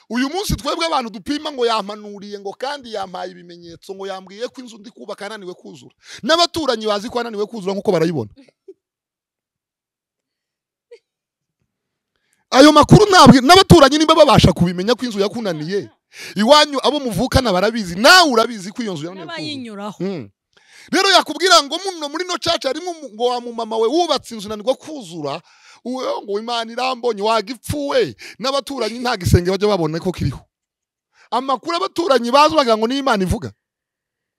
uyu munsi twebwe abantu dupima ngo yampanuriye ngo kandi yampaye ibimenyetso ngo yambwiye ko inzu ndi kubaka ananiwe kuzura n'abaturanyi bazi ko ananiwe kuzura nk'uko barayibona ayo makuru ntabwo n'abaturanyi niba babasha kubimenya ko inzu yakunaniye iwanyu abo muvukana barabizi nawe urabizi ko iyo nzu yananiwe kuzura n'abayinyuraho Mm. rero yakubwira ngo muno muri no caca harimo umu- ngo wa mumama we wubatse inzu nanirwa kuzura uwe ngo imana irambonye wagipfuwe n'abaturanyi nta gisenge bajya babona ko kiriho amakuru abaturanyi bazi bagira ngo niyo imana ivuga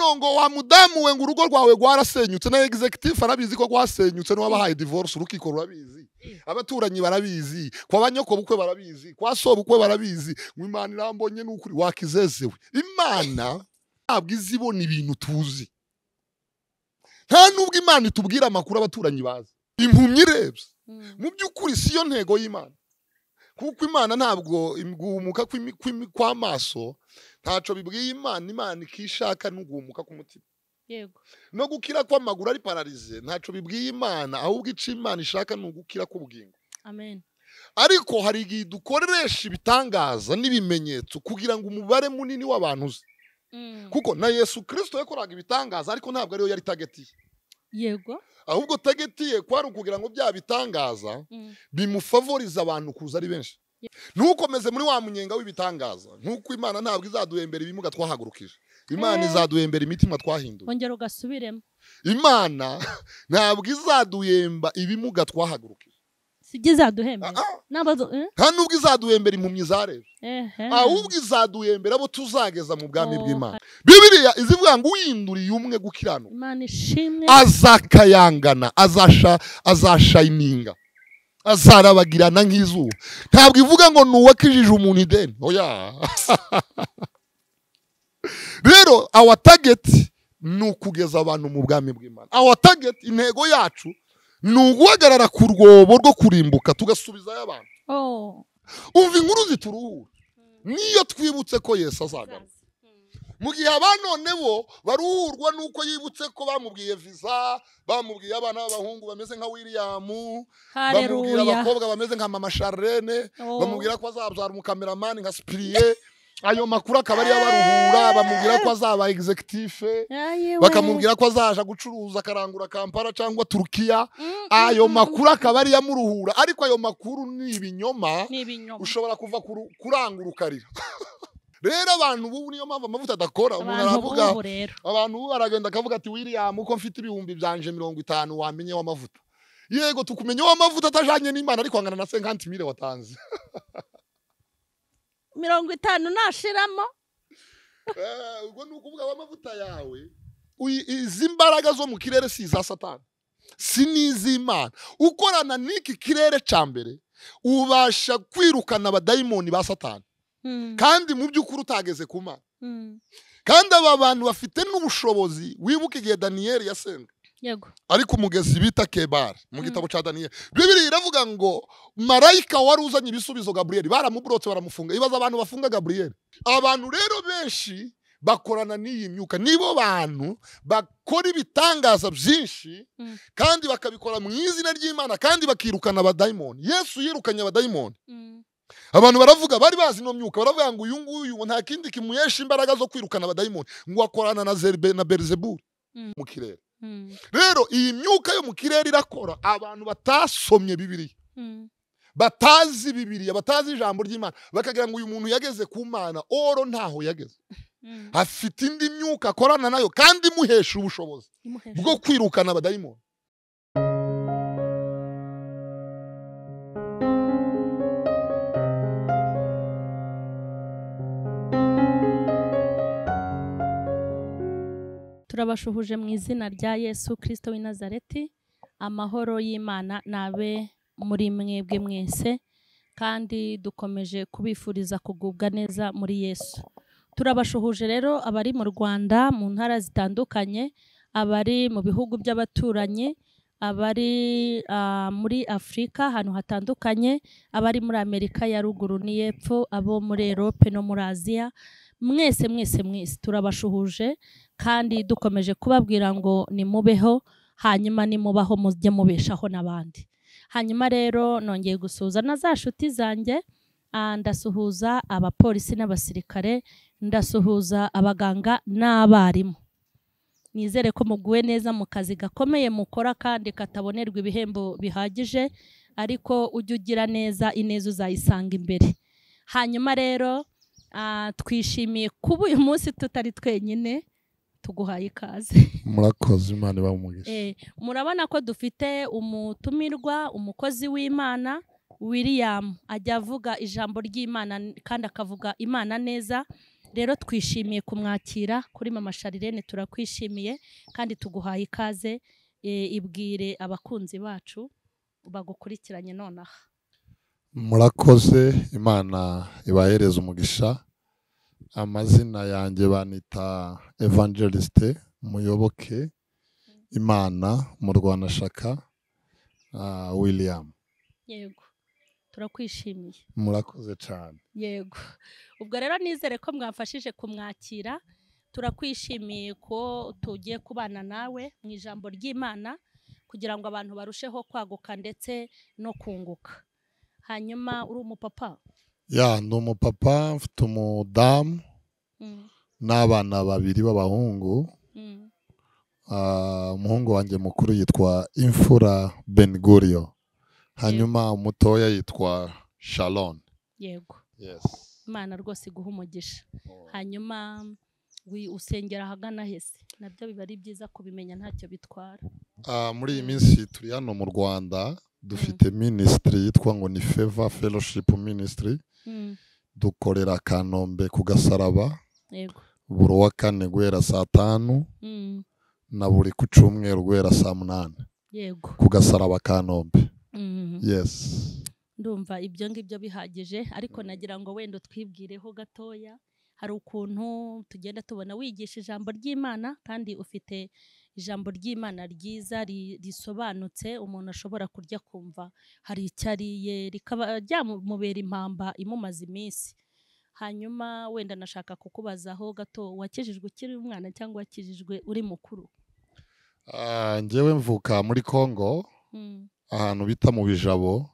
Rero ngo wa mudamu we ngo urugo rwawe rwarasenyutse na executive arabizi ko rwasenyutse n'uwabahaye divorce urukiko rurabizi abaturanyi barabizi kwa banyokobukwe barabizi kwa sobukwe barabizi ngo imana irambonye ni ukuri wakizezewe imana ntabwo izi ibona ibintu tuzi nta nubwo imana itubwira amakuru abaturanyi bazi impumyi irebye Mm. mu by'ukuri si yo ntego y'imana kuko imana ntabwo im- guhumuka kw'imi- kw'imi- kw'amaso ntacyo bibwiye imana imana ikishaka no guhumuka k'umutima yego no gukira kw'amaguru ari pararize ntacyo bibwiye imana ahubwo icyo imana ishaka ni ugukira k'ubugingo amen ariko hari igihe dukoresha ibitangaza n'ibimenyetso kugira ngo umubare munini w'abantu uze Mm. kuko na yesu kirisito yakoraga ibitangaza ariko ntabwo ariyo yari tagetiye yego ahubwo tagetiye kwari ukugira ngo bya bitangaza Mm. bimufavoriza abantu kuza ari benshi ntukomeze muri wa munyenga w'ibitangaza nk'uko imana ntabwo izaduhembera ibimuga twahagurukije imana Eh. izaduhembera imitima twahinduye wongera ugasubiremo imana ntabwo izaduhemba ibimuga twahagurukije sibyo izaduhembe Ah, ah. n'abazo eh? nta nubwo izaduhembera impumyi zareba ehe ahubwo izaduhembera abo tuzageza mu bwami Oh, bw'imana bibiriya izivuga ngo uyinduriye umwe gukiranuka imana ishimwe azakayangana azasha azashayininga azarabagirana nk'izuba ntabwo ivuga ngo ni uwakijije umuntu ideni oya rero awa tageti ni ukugeza abantu mu bwami bw'imana awa tageti intego yacu ni uguhagarara ku rwobo rwo kurimbuka tugasubizayo abantu oh umva inkuru zituruhura niyo twibutse ko yesu azagaruka mu gihe abanone bo baruhurwa n'uko yibutse ko bamubwiye visa bamubwiye abana b'abahungu bameze nka william bamubwira haleluya abakobwa bameze nka mama charlene Oh. bamubwira ko azabyara umukameramani nka sipiriye ayo makuru akaba ariyo abaruhura bamubwira ko azaba executive Ayewe. bakamubwira ko azaja gucuruza akarangura kampala cyangwa turukiya Mm, ayo mm, makuru akaba ariyo amuruhura ariko ayo makuru ni ibinyoma mm. ni ibinyoma ushobora kuva kuru- kurangura ukarira rero abantu ubu niyo mpamvu amavuta adakora umuntu abantu aravuga b'ubu rero abantu ubu baragenda akavuga ati william uko mfite ibihumbi byanje mirongo itanu wamenye w'amavuta yego tukumenye w'amavuta atajanye n'imana ariko angana na senkanti mire watanze mirongo itanu nashiramo Eh, ubwo ni ukuvuga w'amavuta yawe uyi- izi mbaraga zo mu kirere si iza satani si n'iz'imana ukorana n'iki kirere cya mbere ubasha kwirukana abadayimoni ba satani Mm, kandi mu by'ukuri utageze ku mana mm. kandi aba bantu bafite n'ubushobozi wibuka igihe daniyeli yasenga yego ariko umugezi bita kebari mu gitabo cya daniyeli bibiri iravuga ngo marayika wari uzanye ibisubizo gaburiyeli baramuburotse baramufunga ibaza abantu bafunga gaburiyeli abantu rero benshi bakorana n'iyi myuka nibo bantu bakora ibitangaza byinshi Mm. kandi bakabikora mu izina ry'imana kandi bakirukana abadayimoni yesu yirukanye abadayimoni Mm, abantu baravuga bari bazi ino myuka baravuga ngo uyu nguyu ngo nta kindi kimuhesha imbaraga zo kwirukana abadayimoni ngo akorana na Zerbe- na berizeburi Mm. mu kirere mm, rero iyi myuka yo mu kirere irakora abantu batasomye bibiriya mm. batazi bibiriya batazi ijambo ry'imana bakagira ngo uyu muntu yageze ku mana oro ntaho yageze Mm. afite indi myuka akorana nayo kandi imuhesha ubushobozi Imuhesha. bwo kwirukana abadayimoni turabashuhuje mu izina rya yesu kirisito w'i nazareti amahoro y'imana nabe muri mwebwe mwese kandi dukomeje kubifuriza kugubwa neza muri yesu turabashuhuje rero abari mu rwanda mu ntara zitandukanye abari mu bihugu by'abaturanyi abari ah, muri afurika ahantu hatandukanye abari muri amerika ya ruguru n'iy'epfo abo muri erope no muri aziya mwese mwese mwese turabashuhuje kandi dukomeje kubabwira ngo nimubeho hanyuma nimubaho mujye mubeshaho n'abandi hanyuma rero nongeye gusuhuza na za nshuti zanjye Ah, ndasuhuza abapolisi n'abasirikare ndasuhuza abaganga n'abarimu nizere ko muguwe neza mu kazi gakomeye mukora kandi katabonerwa ibihembo bihagije ariko ujye ugira neza ineza uzayisanga imbere hanyuma rero ah, twishimiye kuba uyu munsi tutari twenyine tuguhaye ikaze murakoze imana ibaha umugisha Eh, murabona ko dufite umutumirwa umukozi w'imana william ajya avuga ijambo ry'imana n- kandi akavuga imana neza rero twishimiye kumwakira kuri mama sharirene turakwishimiye kandi tuguhaye ikaze Eh, ibwire abakunzi bacu bagukurikiranye nonaha murakoze imana ibahereza umugisha amazina yanjye banita evangeliste muyoboke imana murwanashaka ah, william yego turakwishimiye murakoze cyane yego ubwo rero nizere ko mwafashije kumwakira turakwishimiye ko tugiye kubana nawe mu ijambo ry'imana kugira ngo abantu barusheho kwaguka ndetse no kunguka hanyuma uri umupapa ya ndi umupapa mfite umudamu Mm, n'abana babiri b'abahungu mm, Ah, umuhungu wanjye mukuru yitwa imfura benigurio hanyuma umutoya yitwa shalon yego yes. imana rwose iguha umugisha hanyuma wi- usengera ahagana hese nabyo biba ari byiza kubimenya ntacyo bitwara Ah, muri iyi minsi turi hano mu rwanda dufite minisitiri yitwa ngo ni feva fellowship ministry Mm, dukorera kanombe ku gasaraba yego buri wa kane guhera saa tanu Mm, na buri ku cyumweru guhera saa munani yego ku gasaraba kanombe Mm. yes ndumva ibyo ngibyo bihagije ariko nagira ngo wenda twibwireho gatoya hari ukuntu tugenda tubona wigisha ijambo ry'imana kandi ufite ijambo ry'imana ryiza ri- risobanutse umuntu ashobora kurya kumva hari icyo ariye rikaba ryamubera impamba imumaze iminsi hanyuma wenda nashaka kukubazaho gato wakijijwe ukiri umwana cyangwa wakijijwe uri mukuru Ah, njyewe mvuka muri congo Mm, ahantu bita mu bijabo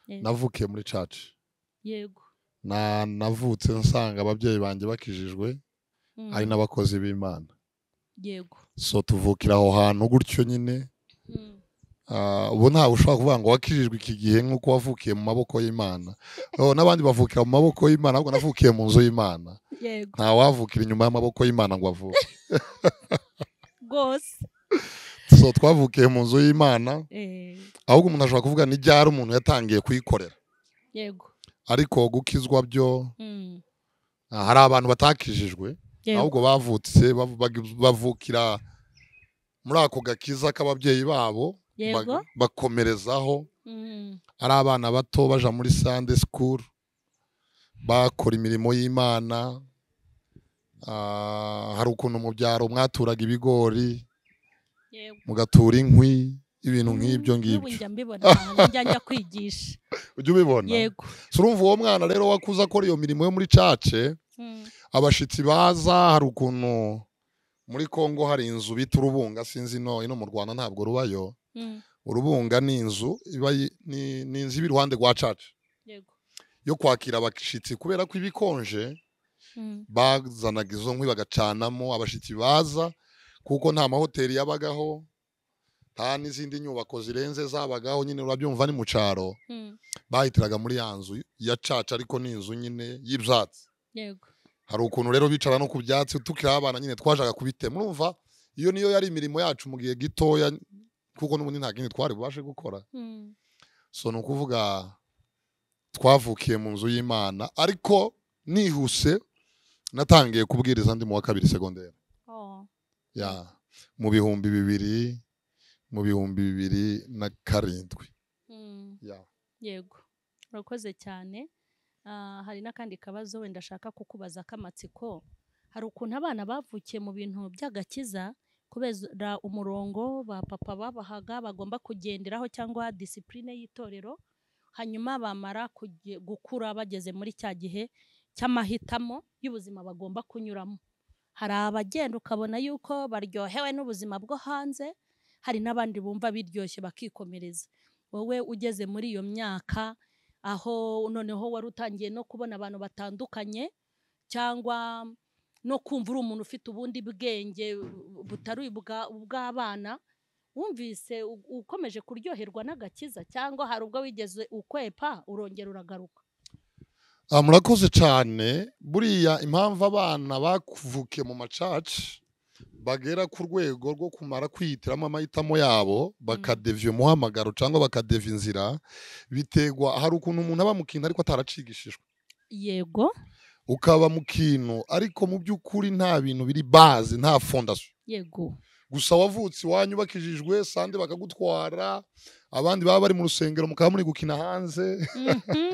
yego. navukiye muri caci yego na navutse nsanga ababyeyi banjye bakijijwe Mm, ari n'abakozi b'imana yego so tuvukira aho hantu gutyo nyine Mm, Ah, ubu ntawe ushobora kuvuga ngo wakijijwe iki gihe nk'uko wavukiye mu maboko y'imana Oh, n'abandi bavukira mu maboko y'imana ahubwo navukiye mu nzu y'imana yego ntawavukira inyuma y'amaboko y'imana ngo avuke rwose so twavukiye mu nzu y'imana Eh, ahubwo umuntu ashobora kuvuga ni ryari umuntu yatangiye kuyikorera yego ariko gukizwa byo Mm, ah, hari abantu batakijijwe yego ahubwo bavutse bav- bag- bavukira muri ako gakiza k'ababyeyi babo bag- yego bakomerezaho Mm, ari abana bato baja muri Sunday school bakora imirimo y'imana Ah, hari ukuntu mu byaro mwaturaga ibigori yego mugatura inkwi ibintu nk'ibyo Mm, n'ubu ngibyo njya mbibona ahantu njya njya kwigisha ujya ubibona yego So urumva uwo mwana rero wakuze akora iyo mirimo yo muri cace Mm, abashitsi baza hari ukuntu muri Kongo hari inzu bita urubunga sinzi ino ino mu Rwanda ntabwo rubayo mm, urubunga ni inzu iba yi- ni ni inzu iba iruhande rwa caca yego yo kwakira abashyitsi kubera ko ibikonje Mm, bazanaga izo nkwi bagacanamo abashyitsi baza kuko nta mahoteli yabagaho nta n'izindi nyubako zirenze zabagaho nyine urabyumva ni mu cyaro mm, bahitiraga muri ya nzu ya caca ariko ni inzu nyine y'ibyatsi yego hari ukuntu rero bicara no ku byatsi tukiri abana nyine twajaga kubitema urumva iyo niyo yari imirimo yacu mu gihe gitoya kuko n'ubundi nta kindi twari bubashe gukora Mm, so ni ukuvuga twavukiye mu nzu y'imana ariko nihuse natangiye kubwiriza ndi mu wa kabiri segonderi oh, ya mu bihumbi bibiri mu bihumbi bibiri na karindwi mm, ya yego urakoze cyane Ah, hari n'akandi kabazo wenda ashaka kukubaza k'amatsiko hari ukuntu abana bavukiye mu bintu by'agakiza kubera umurongo ba papa babahaga bagomba kugenderaho cyangwa disipurine y'itorero hanyuma bamara kuge- gukura bageze muri cya gihe cy'amahitamo y'ubuzima bagomba kunyuramo hari abagenda ukabona yuko baryohewe n'ubuzima bwo hanze hari n'abandi bumva biryoshye bakikomereza wowe ugeze muri iyo myaka aho noneho wari utangiye no kubona abantu batandukanye cyangwa no kumva uri umuntu ufite ubundi bwenge butari ubwa- ubw'abana wumvise u- ukomeje kuryoherwa n'agakiza cyangwa hari ubwo wigeze ukwepa urongera uragaruka Ah, murakoze cyane buriya impamvu abana bavukiye mu macaci bagera ku rwego rwo kumara kwihitiramo amahitamo yabo bakadevya umuhamagaro cyangwa bakadevya inzira bitegwa hari ukuntu umuntu aba mu kintu ariko ataracigishijwe yego ukaba mu kintu ariko mu by'ukuri nta bintu biri bazi nta fondasiyo yego gusa wavutse iwanyu bakijijwe sande bakagutwara abandi baba bari mu rusengero mukaba muri gukina hanze Mhm.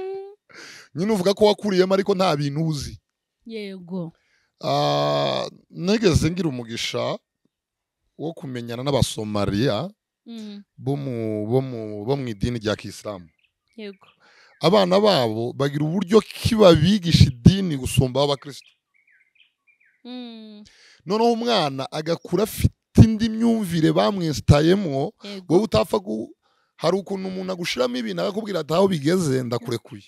nyine uvuga ko wakuriyemo ariko nta bintu uzi yego Ah, nigeze ngira umugisha wo kumenyana n'abasomaliya Mm. bo mu bo mu bo mu idini rya kisilamu yego abana babo bagira uburyo ki babigisha idini gusumba abakristo Mm. noneho umwana agakura afite indi myumvire bamwesitayemo yego wowe utapfa ku hari ukuntu umuntu agushyiramo ibintu akakubwira ati aho bigeze ndakurekuye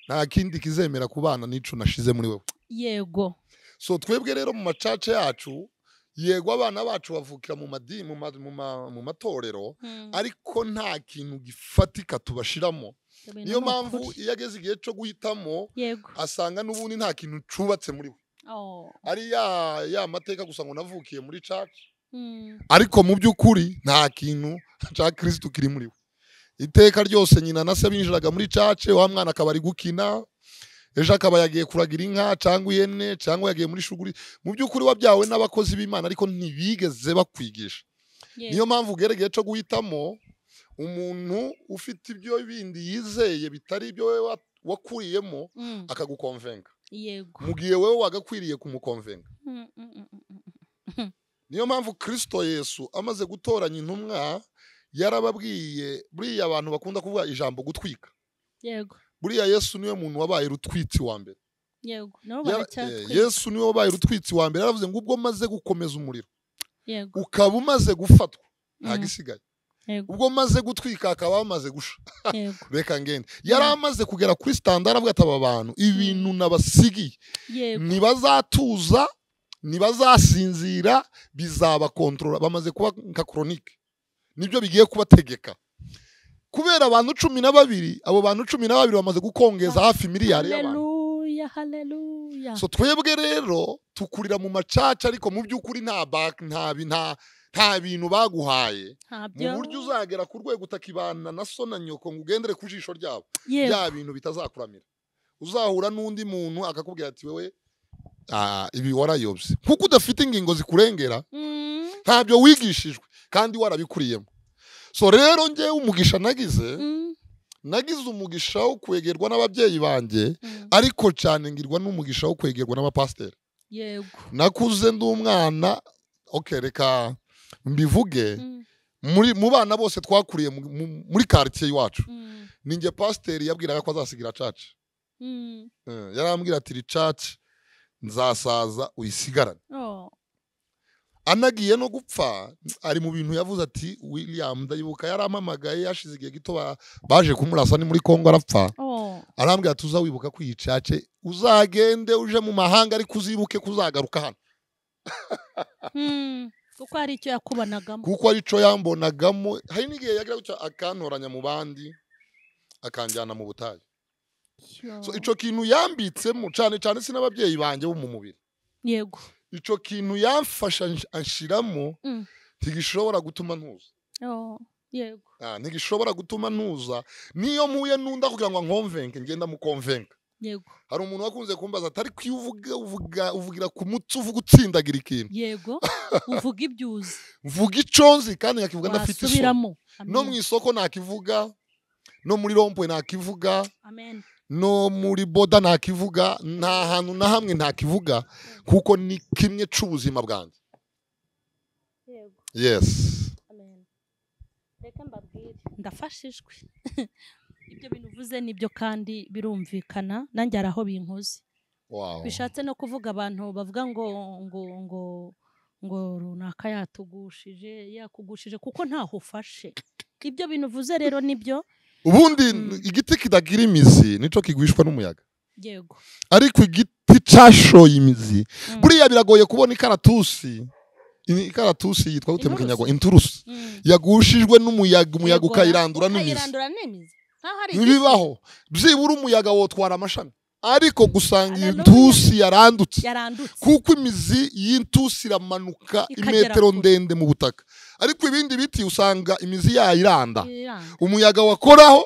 nta kindi kizemera ku bana n'ico nashize muri wowe yego so twebwe rero mu macaca yacu yego abana bacu bavukira mu madini mu, ma, mu, ma, mu matorero Mm. ariko nta kintu gifatika tubashiramo Ibintu niyo ni mpamvu ukuri. iyo ageze igihe cyo guhitamo yego asanga n'ubundi nta kintu cubatse muri we Oh. ari ya ya mateka gusa ngo navukiye muri caca Mm. ariko mu by'ukuri nta kintu cya kirisitu kiri muri we iteka ryose nyina na se binjiraga muri cace wa mwana akaba ari gukina ejo akaba yagiye kuragira inka cyangwa ihene cyangwa yagiye muri shuguri mu by'ukuri wabyawe n'abakozi b'imana ariko ntibigeze bakwigisha Yego. niyo mpamvu ugera igihe cyo guhitamo umuntu ufite ibyo bindi yizeye bitari ibyo wowe wa- wakuriyemo Mm. akagukonvenga yego mu gihe wowe wagakwiriye kumukonvenga Mm, mm, mm, mm, mm. niyo mpamvu kirisito yesu amaze gutoranya intumwa yarababwiye buriya abantu bakunda kuvuga ijambo gutwika yego buriya yesu niwe muntu wabaye rutwitsi wa mbere yego nabo Ya- eh, baracyatwiga yesu niwe wabaye rutwitsi wa mbere yaravuze ngo ubwo maze gukomeza umuriro yego ukaba umaze gufatwa nta Mm, gisigaye yego ubwo maze gutwika akaba amaze gusha yego reka ngende yari amaze kugera kuri sitandara avuga ati aba bantu ibintu nabasigiye yego ntibazatuza ntibazasinzira bizabakontorora bamaze kuba nka koronike nibyo bigiye kubategeka kubera abantu cumi na babiri abo bantu cumi na babiri bamaze gukongeza hafi miliyari y'abantu haleluya haleluya so twebwe rero tukurira mu macaca ariko mu by'ukuri nta ba- nta bi- nta- nta bintu baguhaye mu ntabyo buryo uzagera ku rwego utakibana na so na nyoko ngo ugendere ku jisho ryabo yego bya bintu bitazakuramira uzahura n'undi muntu akakubwira ati wewe ah, ibi warayobye kuko udafite ingingo zikurengera Mm, ntabyo wigishijwe kandi warabikuriyemo so rero njyewe umugisha nagize mm, nagize umugisha wo kwegerwa n'ababyeyi banjye mm. ariko cyane ngirwa n'umugisha wo kwegerwa n'abapasiteri yego nakuze ndi umwana okay, reka mbivuge Mm, muri mu bana bose twakuriye mu- mu- muri karitsiye iwacu mm, ninjye pasiteri yabwiraga ko azasigira caca mm. Eh, yarambwira ati ricaci nzasaza uyisigarane Oh, anagiye no gupfa ari mu bintu yavuze ati william ndayibuka yarampamagaye yashize igihe gito ba- baje kumurasa ni muri congo arapfa oh, arambwira ati uzawibuka ko iyi cace uzagende uje mu mahanga ariko uzibuke kuzagaruka hano mm. kuko hari icyo yakubanagamo kuko arico yambonagamo hari n'igihe yagira gutya akantoranya mu bandi akanjyana mu butayu so ico kintu yambitsemo cyane cyane sin'ababyeyi banjye bo mu mubiri yego icyo kintu yamfasha nsh- anshiramo Mm. ntigishobora gutuma ntuza Oh, yego Ah, ntigishobora gutuma ntuza niyo mpuye n'unda kugira ngo nkomvenke ngenda mukomvenka yego hari umuntu wakunze kumbaza atari iyo uvuga uvuga uvugira ku mutsi uvuga utsindagira ikintu yego uvuga ibyo uzi mvuga icyo nzi kandi nkakivuga ndafite isoni wasubiramo no mu Amen. isoko ntakivuga no muri rompuwe ntakivuga amen no muri boda ntakivuga nta hantu na hamwe ntakivuga kuko ni kimwe cy'ubuzima bwanjye yego yesi amen reka mbabwire ndafashijwe ibyo bintu uvuze nibyo kandi birumvikana nanjye hari aho binkoze wawu bishatse no kuvuga abantu bavuga ngo ngo ngo ngo runaka yatugushije yakugushije kuko ntaho ufashe ibyo bintu uvuze rero nibyo ubundi Mm. igiti kidagira imizi nicyo kigwishwa n'umuyaga yego ariko igiti cashoye imizi Mm. buriya biragoye kubona ikaratusi Iyi- ikaratusi yitwa gute mu Inturusu. kinyarwanda inturusi Mm. yagushijwe n'umuyaga umuyaga Yego, ukayirandura n'imizi ukayirandura n'imizi nkaho ari igiti. ntibibaho byibura umuyaga wotwara amashami ariko gusanga iyi Haleluya. ntusi yarandutse yarandutse kuko imizi y'intusi iramanuka Ikagera imetero kure. ndende mu butaka ariko ibindi biti usanga imizi yayo iranda Iranda- umuyaga wakoraho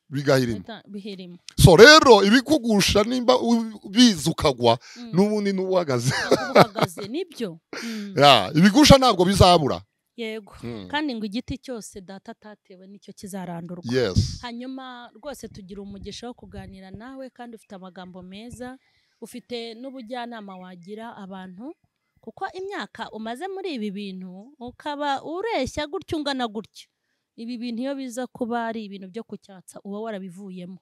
bigahirima ita- bihirima so rero ibikugusha nimba u- ubizi ukagwa Mm. n'ubundi n'uba uhagaze Ntabwo uba uhagaze nibyo Mm. Ya, ibigusha ntabwo bizabura yego Mm. kandi ngo igiti cyose data atatewe nicyo kizarandurwa yes hanyuma rwose tugira umugisha wo kuganira nawe kandi ufite amagambo meza ufite n'ubujyanama wagira abantu kuko imyaka umaze muri ibi bintu ukaba ureshya gutya ungana gutya ibi bintu iyo biza kuba ari ibintu byo kucyatsa uba warabivuyemo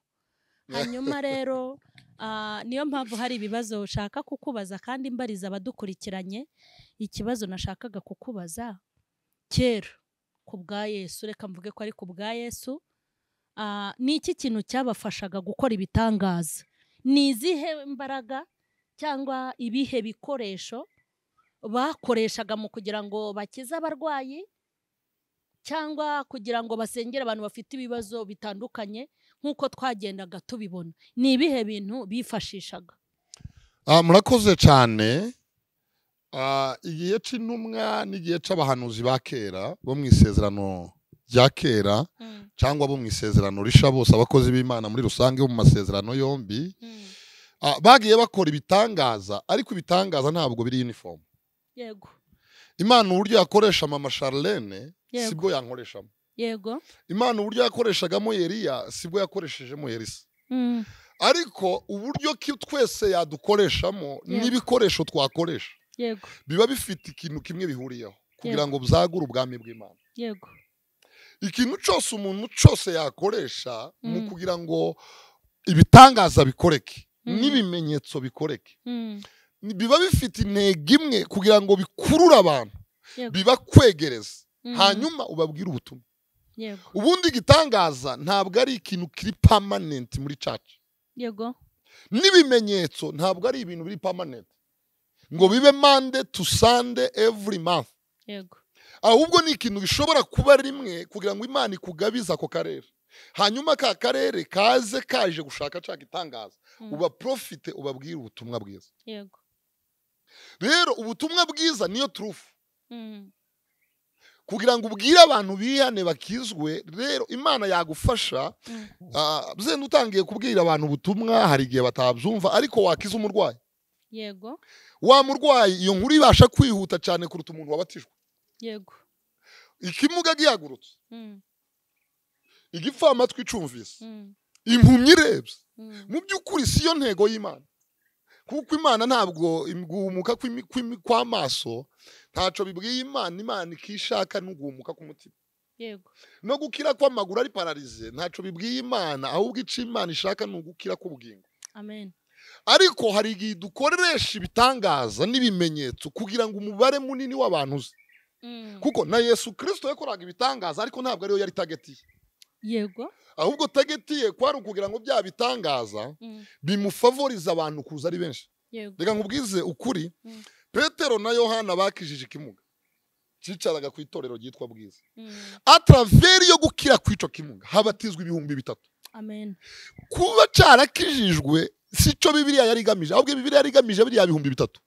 hanyuma rero ah, niyo mpamvu hari ibibazo ushaka kukubaza kandi mbariza abadukurikiranye ikibazo nashakaga kukubaza kera ku bwa yesu reka mvuge ko ari ku bwa yesu Ah, ni iki kintu cyabafashaga gukora ibitangaza ni izihe mbaraga cyangwa ibihe bikoresho bakoreshaga mu kugira ngo bakize abarwayi cyangwa kugira ngo basengere abantu bafite ibibazo bitandukanye nk'uko twagendaga tubibona ni ibihe bintu bifashishaga Ah, murakoze cyane Ah, igihe cy'intumwa n'igihe cy'abahanuzi ba kera bo mu isezerano rya kera cyangwa bo mu isezerano risha bose abakozi b'imana muri rusange bo mu masezerano yombi Ah, bagiye bakora ibitangaza ariko ibitangaza ntabwo biri uniform yego imana uburyo yakoresha mama charlene Yego. sibwo yankoreshamo yego imana uburyo yakoreshagamo yeriya sibwo yakoreshejemo yerisa Mm, ariko uburyo ki twese yadukoreshamo Yego. n'ibikoresho twakoresha yego biba bifite ikintu kimwe bihuriyeho kugira ngo byagure ubwami bw'imana yego ikintu cyose umuntu cyose yakoresha mu Mm. kugira ngo ibitangaza bikoreke Mm. n'ibimenyetso bikoreke Mm, ni- biba bifite intego imwe kugira ngo bikurure abantu Yego. bibakwegereza mm, hanyuma ubabwire ubutumwa yego ubundi igitangaza ntabwo ari ikintu kiri pamanenti muri caca yego n'ibimenyetso ntabwo ari ibintu biri pamanenti ngo bibe mande tu sande evuri month yego ahubwo ni ikintu gishobora kuba rimwe kugira ngo imana ikugabize ako karere hanyuma ka karere kaze kaje gushaka cya gitangaza Mm, ubaprofite ubabwire ubutumwa bwiza yego rero ubutumwa bwiza niyo turufu Mm, kugira ngo ubwire abantu bihane bakizwe rero imana yagufasha mm. Ah, zenda utangiye kubwira abantu ubutumwa hari igihe batabyumva ariko wakiza umurwayi yego wa murwayi iyo nkuru ibasha kwihuta cyane kuruta umuntu wabatijwe yego ikimuga gihagurutse Mm, igipfamatwi icumvise mm, impumyi irebye mm. mu by'ukuri si yo ntego y'imana kuko imana ntabwo im- guhumuka kw'imi- kw'imi- kw'amaso ntacyo bibwiye imana imana ikishaka ni uguhumuka k'umutima yego no gukira kw'amaguru ari pararize ntacyo bibwiye imana ahubwo icyo imana ishaka ni ugukira k'ubugingo amen ariko hari igihe dukoresha ibitangaza n'ibimenyetso kugira ngo umubare munini w'abantu uze Mm, kuko na yesu kirisito yakoraga ibitangaza ariko ntabwo ariyo yari tagetiye yego ahubwo tagetiye kwari ukugira ngo bya bitangaza Mm, bimufavorize abantu kuza ari benshi yego reka nkubwize ukuri Mm. petero na yohana bakijije ikimuga cyicaraga ku itorero ryitwa bwiza Mm, ataraveri yo gukira kw'icyo kimuga habatizwa ibihumbi bitatu amen kuba cyarakijijwe si cyo bibiriya yari igamije ahubwo bibiriya yari igamije biriya bihumbi bitatu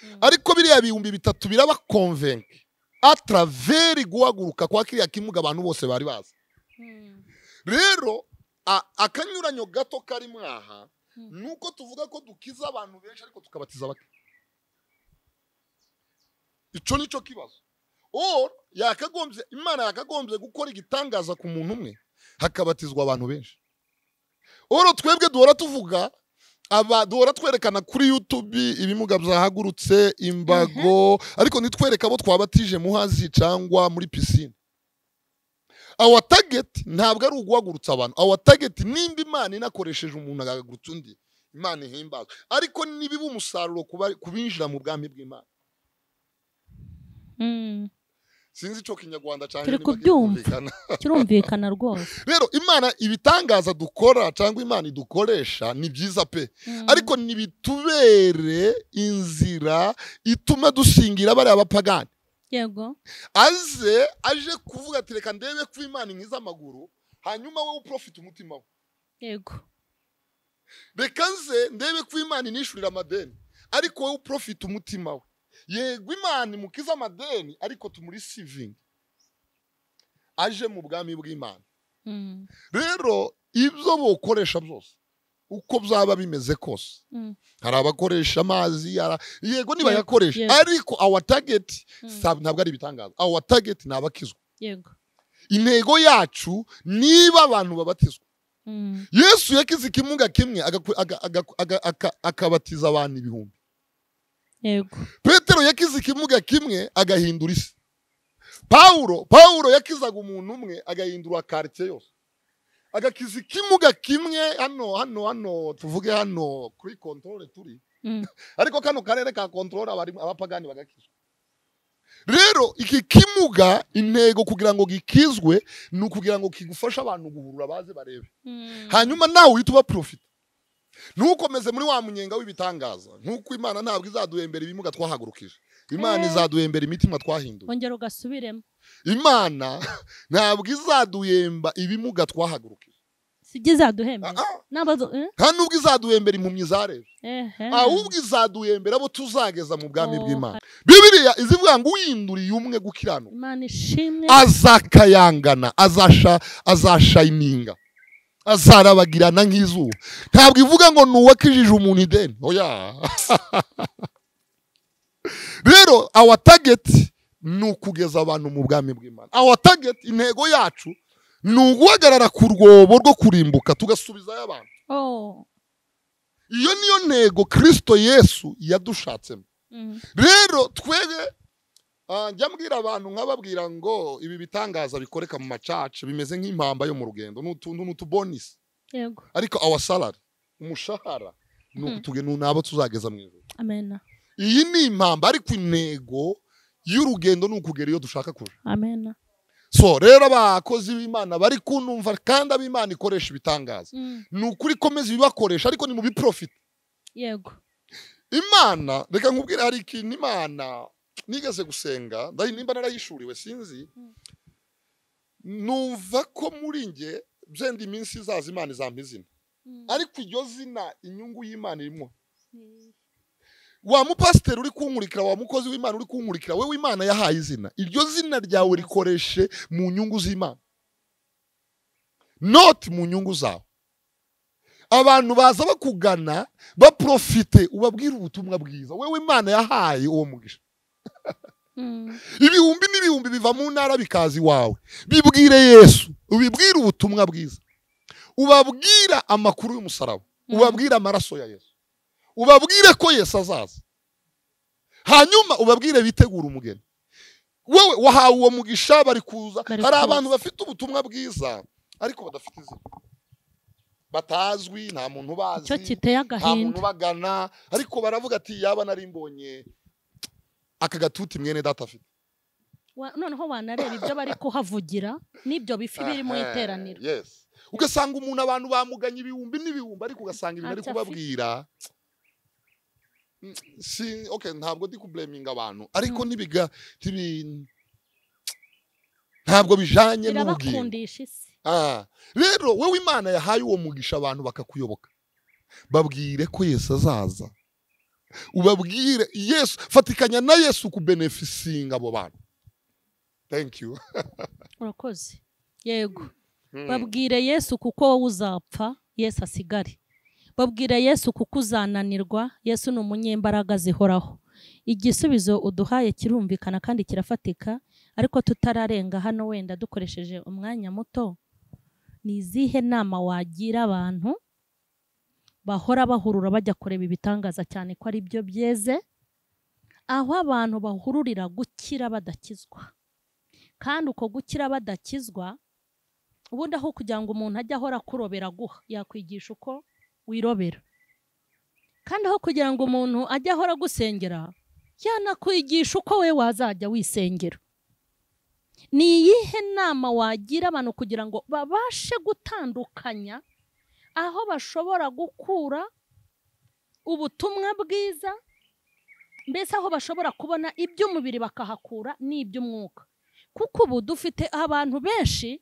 Mm. ariko biriya bihumbi bitatu birabakonvenke atraveri guhaguruka kwa kiriya kimuga abantu bose bari bazi Mm, rero a- akanyuranyo gato kari mwaha Mm. ni uko tuvuga ko dukiza abantu benshi ariko tukabatiza bake icyo ni cyo kibazo or yakagombye imana yakagombye gukora igitangaza ku muntu umwe hakabatizwa abantu benshi oro twebwe duhora tuvuga aba duhora twerekana kuri youtube ibimuga byahagurutse imbago ariko ntitwereke abo twabatije muhazi cyangwa muri pisine awa tageti ntabwo ari uguhagurutsa abantu awa tageti nimba imana inakoresheje umuntu agahagurutsa undi imana ihimbazwe ariko nibiba umusaruro ku bari- ku binjira mu bwami bw'imana mm, sinzi icyo kinyarwanda cyane Turi niba kubyumva. kirumvikana. kirumvikana rwose rero imana ibitangaza dukora cyangwa imana idukoresha ni byiza pe Mm. ariko ntibitubere inzira ituma dusingira bariya bapagani yego aze aje kuvuga ati reka ndebe ko imana inkiza amaguru hanyuma wowe uprofite umutima we yego reka nze ndebe ko imana inishurira amadeni ariko wowe uprofite umutima we yego imana imukiza amadeni ariko tumuri sivingi aje mu bwami bw'imana Mm. rero ibyo bukoresha byose uko byaba bimeze kose Mm. hari abakoresha amazi hari- yego Yego, nibayakoresha yego. ariko awa tageti Mm. ntabwo ari ibitangaza awa tageti ni abakizwa yego intego yacu niba abantu babatizwa Mm. yesu yakize ikimuga kimwe agaku- aga- aga- aga- aka- akabatiza abantu ibihumbi yego petero yakize ikimuga kimwe agahindura isi pawuro pawuro yakizaga umuntu umwe agahindura karitsiye yose agakiza ikimuga kimwe hano hano hano tuvuge hano kuri kontorore turi Mm. ariko kano karere ka kontorora abapagani bagakizwa rero iki kimuga intego kugira ngo gikizwe ni ukugira ngo kigufashe abantu guhurura baze barebe Mm. hanyuma nawe uhita uba porofita ntukomeze muri wa munyenga w'ibitangaza nk'uko imana ntabwo izaduhembera ibimuga twahagurukije imana Eh. izaduhembera imitima twahinduye ongera ugasubiremo imana ntabwo izaduhemba ibimuga twahagurukije sibyo izaduhembe Ah, ah. n'abazo eh? nta n'ubwo izaduhembera impumyi zareje ehe ahubwo izaduhembera abo tuzageza mu bwami Oh, bw'imana bibiriya izivuga ngo uyinduriye umwe gukiranuka imana ishimwe azakayangana azasha azashayininga azarabagirana nk'izuba ntabwo ivuga ngo ni uwakijije umuntu ideni oya rero awa tageti ni ukugeza abantu mu bwami bw'imana awa tageti intego yacu ni uguhagarara ku rwobo rwo kurimbuka tugasubizayo abantu oh iyo niyo ntego kirisito yesu yadushatsemo Mm. rero twebwe ah, njya mbwira abantu nkababwira ngo ibi bitangaza bikoreka mu macaca bimeze nk'impamba yo mu rugendo ni utuntu ni utubonisi yego ariko awa salari umushahara ni Mhm. ukutugena ni abo tuzageza mu ijoro amena iyi ni impamba ariko intego y'urugendo ni ukugera iyo dushaka kuja amena so rero abakozi b'imana bari kunumva kandi ab'imana ikoresha ibitangaza Mm. ni ukuri komeza ibibakoresha ariko ni mu biprofita yego imana reka nkubwire hari ikintu imana nigeze gusenga ndahi- nimba narayishuriwe sinzi Mm. numva ko muri nge byenda iminsi izaza imana izampa izina Mm. ariko iryo zina inyungu y'imana irimo wa mupasiteri uri kunkurikira wa mukozi w'imana uri kunkurikira wewe imana yahaye izina iryo zina ryawe rikoreshe mu nyungu z'imana noti mu nyungu zawe abantu baza bakugana baprofite ubabwira ubutumwa bwiza wewe imana yahaye uwo mugisha Mm. ibihumbi n'ibihumbi biva mu ntara bikaza iwawe bibwire yesu ubibwire ubutumwa bwiza ubabwira amakuru y'umusaraba Mm. ubabwire amaraso ya yesu ubabwire ko yesu azaza hanyuma ubabwire bitegure umugeni wowe wahawe uwo mugisha bari kuza Bari hari kuza. abantu bafite ubutumwa bwiza ariko badafite izina batazwi nta muntu icyo ubazi nta kiteye muntu agahinda bagana ariko baravuga ati yaba nari mbonye aka gatuti mwene data afite Wa- noneho wanareba ibyo bari kuhavugira n'ibyo bifi biri mu Aha, iteraniro yes ugasanga umuntu abantu bamuganye ibihumbi n'ibihumbi ariko ugasanga ibintu ari Ntacyo kubabwira Mm, si okay ntabwo ndi kubleminga abantu ariko ntibiga ntibi- ntabwo bijanye n'ubugingo birabakundisha isi Ah, rero wowe imana yahaye uwo mugisha abantu bakakuyoboka babwire ko yesu azaza ubabwire yesu fatikanya na yesu kubenefisinga abo bantu thank you urakoze yego Mm. babwire yesu kuko wowe uzapfa yesu asigare babwire yesu kuko uzananirwa yesu ni umunyembaraga zihoraho igisubizo uduhaye kirumvikana kandi kirafatika ariko tutararenga hano wenda dukoresheje umwanya muto ni izihe nama wagira abantu bahora bahurura bajya kureba ibitangaza cyane ko ari byo byeze aho abantu bahururira gukira badakizwa kandi uko gukira badakizwa ubundi aho kugira ngo umuntu ajye ahora akurobera aguha yakwigisha uko wirobera kandi aho kugira ngo umuntu ajye ahora agusengera yanakwigisha uko we wazajya wisengera ni iyihe nama wagira abantu kugira ngo babashe gutandukanya aho bashobora gukura ubutumwa bwiza mbese aho bashobora kubona iby'umubiri bakahakura n'iby'umwuka kuko ubu dufite abantu benshi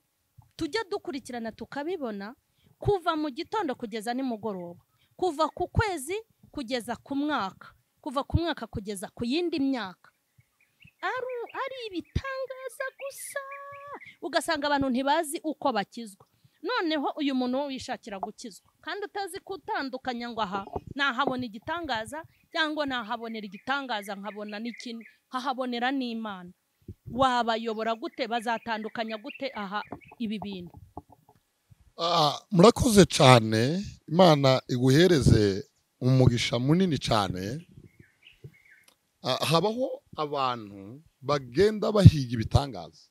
tujya dukurikirana tukabibona kuva mu gitondo kugeza nimugoroba kuva ku kwezi kugeza ku mwaka kuva ku mwaka kugeza ku yindi myaka ari ari ibitangaza gusa ugasanga abantu ntibazi uko bakizwa noneho uyu muntu wishakira gukizwa kandi utazi kutandukanya ngo aha nahabona igitangaza cyangwa nahabonera igitangaza nkabona n'ikindi nkahabonera n'imana wabayobora gute bazatandukanya gute aha ibi bintu Ah, murakoze cyane imana iguhereze umugisha munini cyane Ah, habaho abantu bagenda bahiga ibitangaza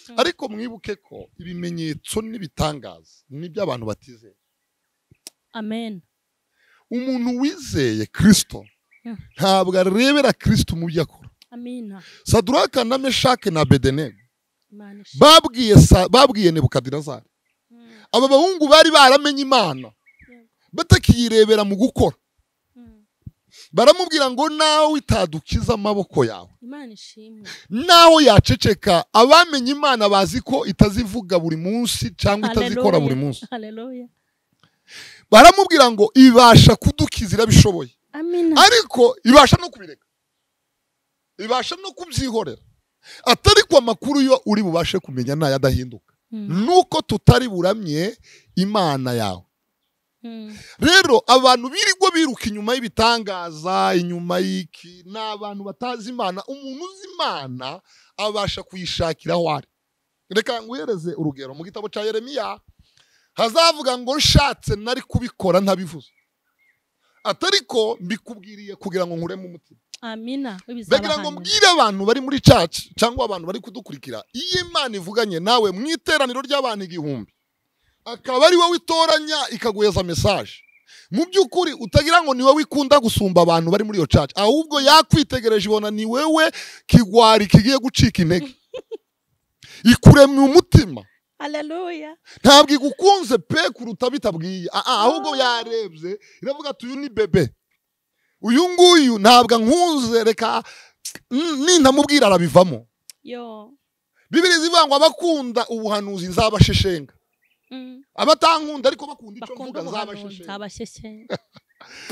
Mm. ariko mwibuke ko ibimenyetso n'ibitangaza n'iby'abantu batizeye amen umuntu wizeye kirisito Mm. ntabwo arebera kirisito mu byo akora amina saduraka na meshake na bedenego imana ishi- babwiye Sa- babwiye nebukadinezari Mm, aba bahungu bari baramenye imana yego. batakiyirebera mu gukora Mm. baramubwira ngo nawe itadukiza amaboko yawe imana ishimwe naho yaceceka abamenye imana bazi ko itazivuga buri munsi cyangwa itazikora Hallelujah. buri munsi Hallelujah. baramubwira ngo ibasha kudukiza irabishoboye amina ariko ibasha no kubireka ibasha no kubyihorera atari ko amakuru yo uri bubashe kumenya ntayo adahinduka Mm, nuko tutari buramye imana yawe mm, rero abantu birirwa biruka inyuma y'ibitangaza inyuma y'iki ni abantu batazi imana umuntu uzi imana abasha kuyishakira aho ari reka nguhereze urugero mu gitabo cya yeremiya hazavuga ngo nshatse nari kubikora ntabivuze atari ko mbikubwiriye kugira ngo nkuremo umutima amina bagira ngo mbwire abantu bari muri caci cyangwa abantu bari kudukurikira iyo imana ivuganye nawe mu iteraniro ry'abantu igihumbi akaba ari wowe itoranya ikaguheza mesaje mu by'ukuri utagira ngo ni wowe ikunda gusumba abantu bari muri iyo caci ahubwo yakwitegereje ibona ni wewe kigwari kigiye gucika intege ikuremye umutima haleluya ntabwo igukunze pe kuruta bitabwiye Ah, ah, ahubwo yarebye iravuga ati uyu ni bebe uyu nguyu ntabwo ankunze reka mm, nintamubwira arabivamo yo bibiri zivuga ngo abakunda ubuhanuzi nzabasheshenga Mm, abatankunda ariko bakunda icyo bakunda mvuga ubuhanuzi nzabasheshenga abashyeshyenga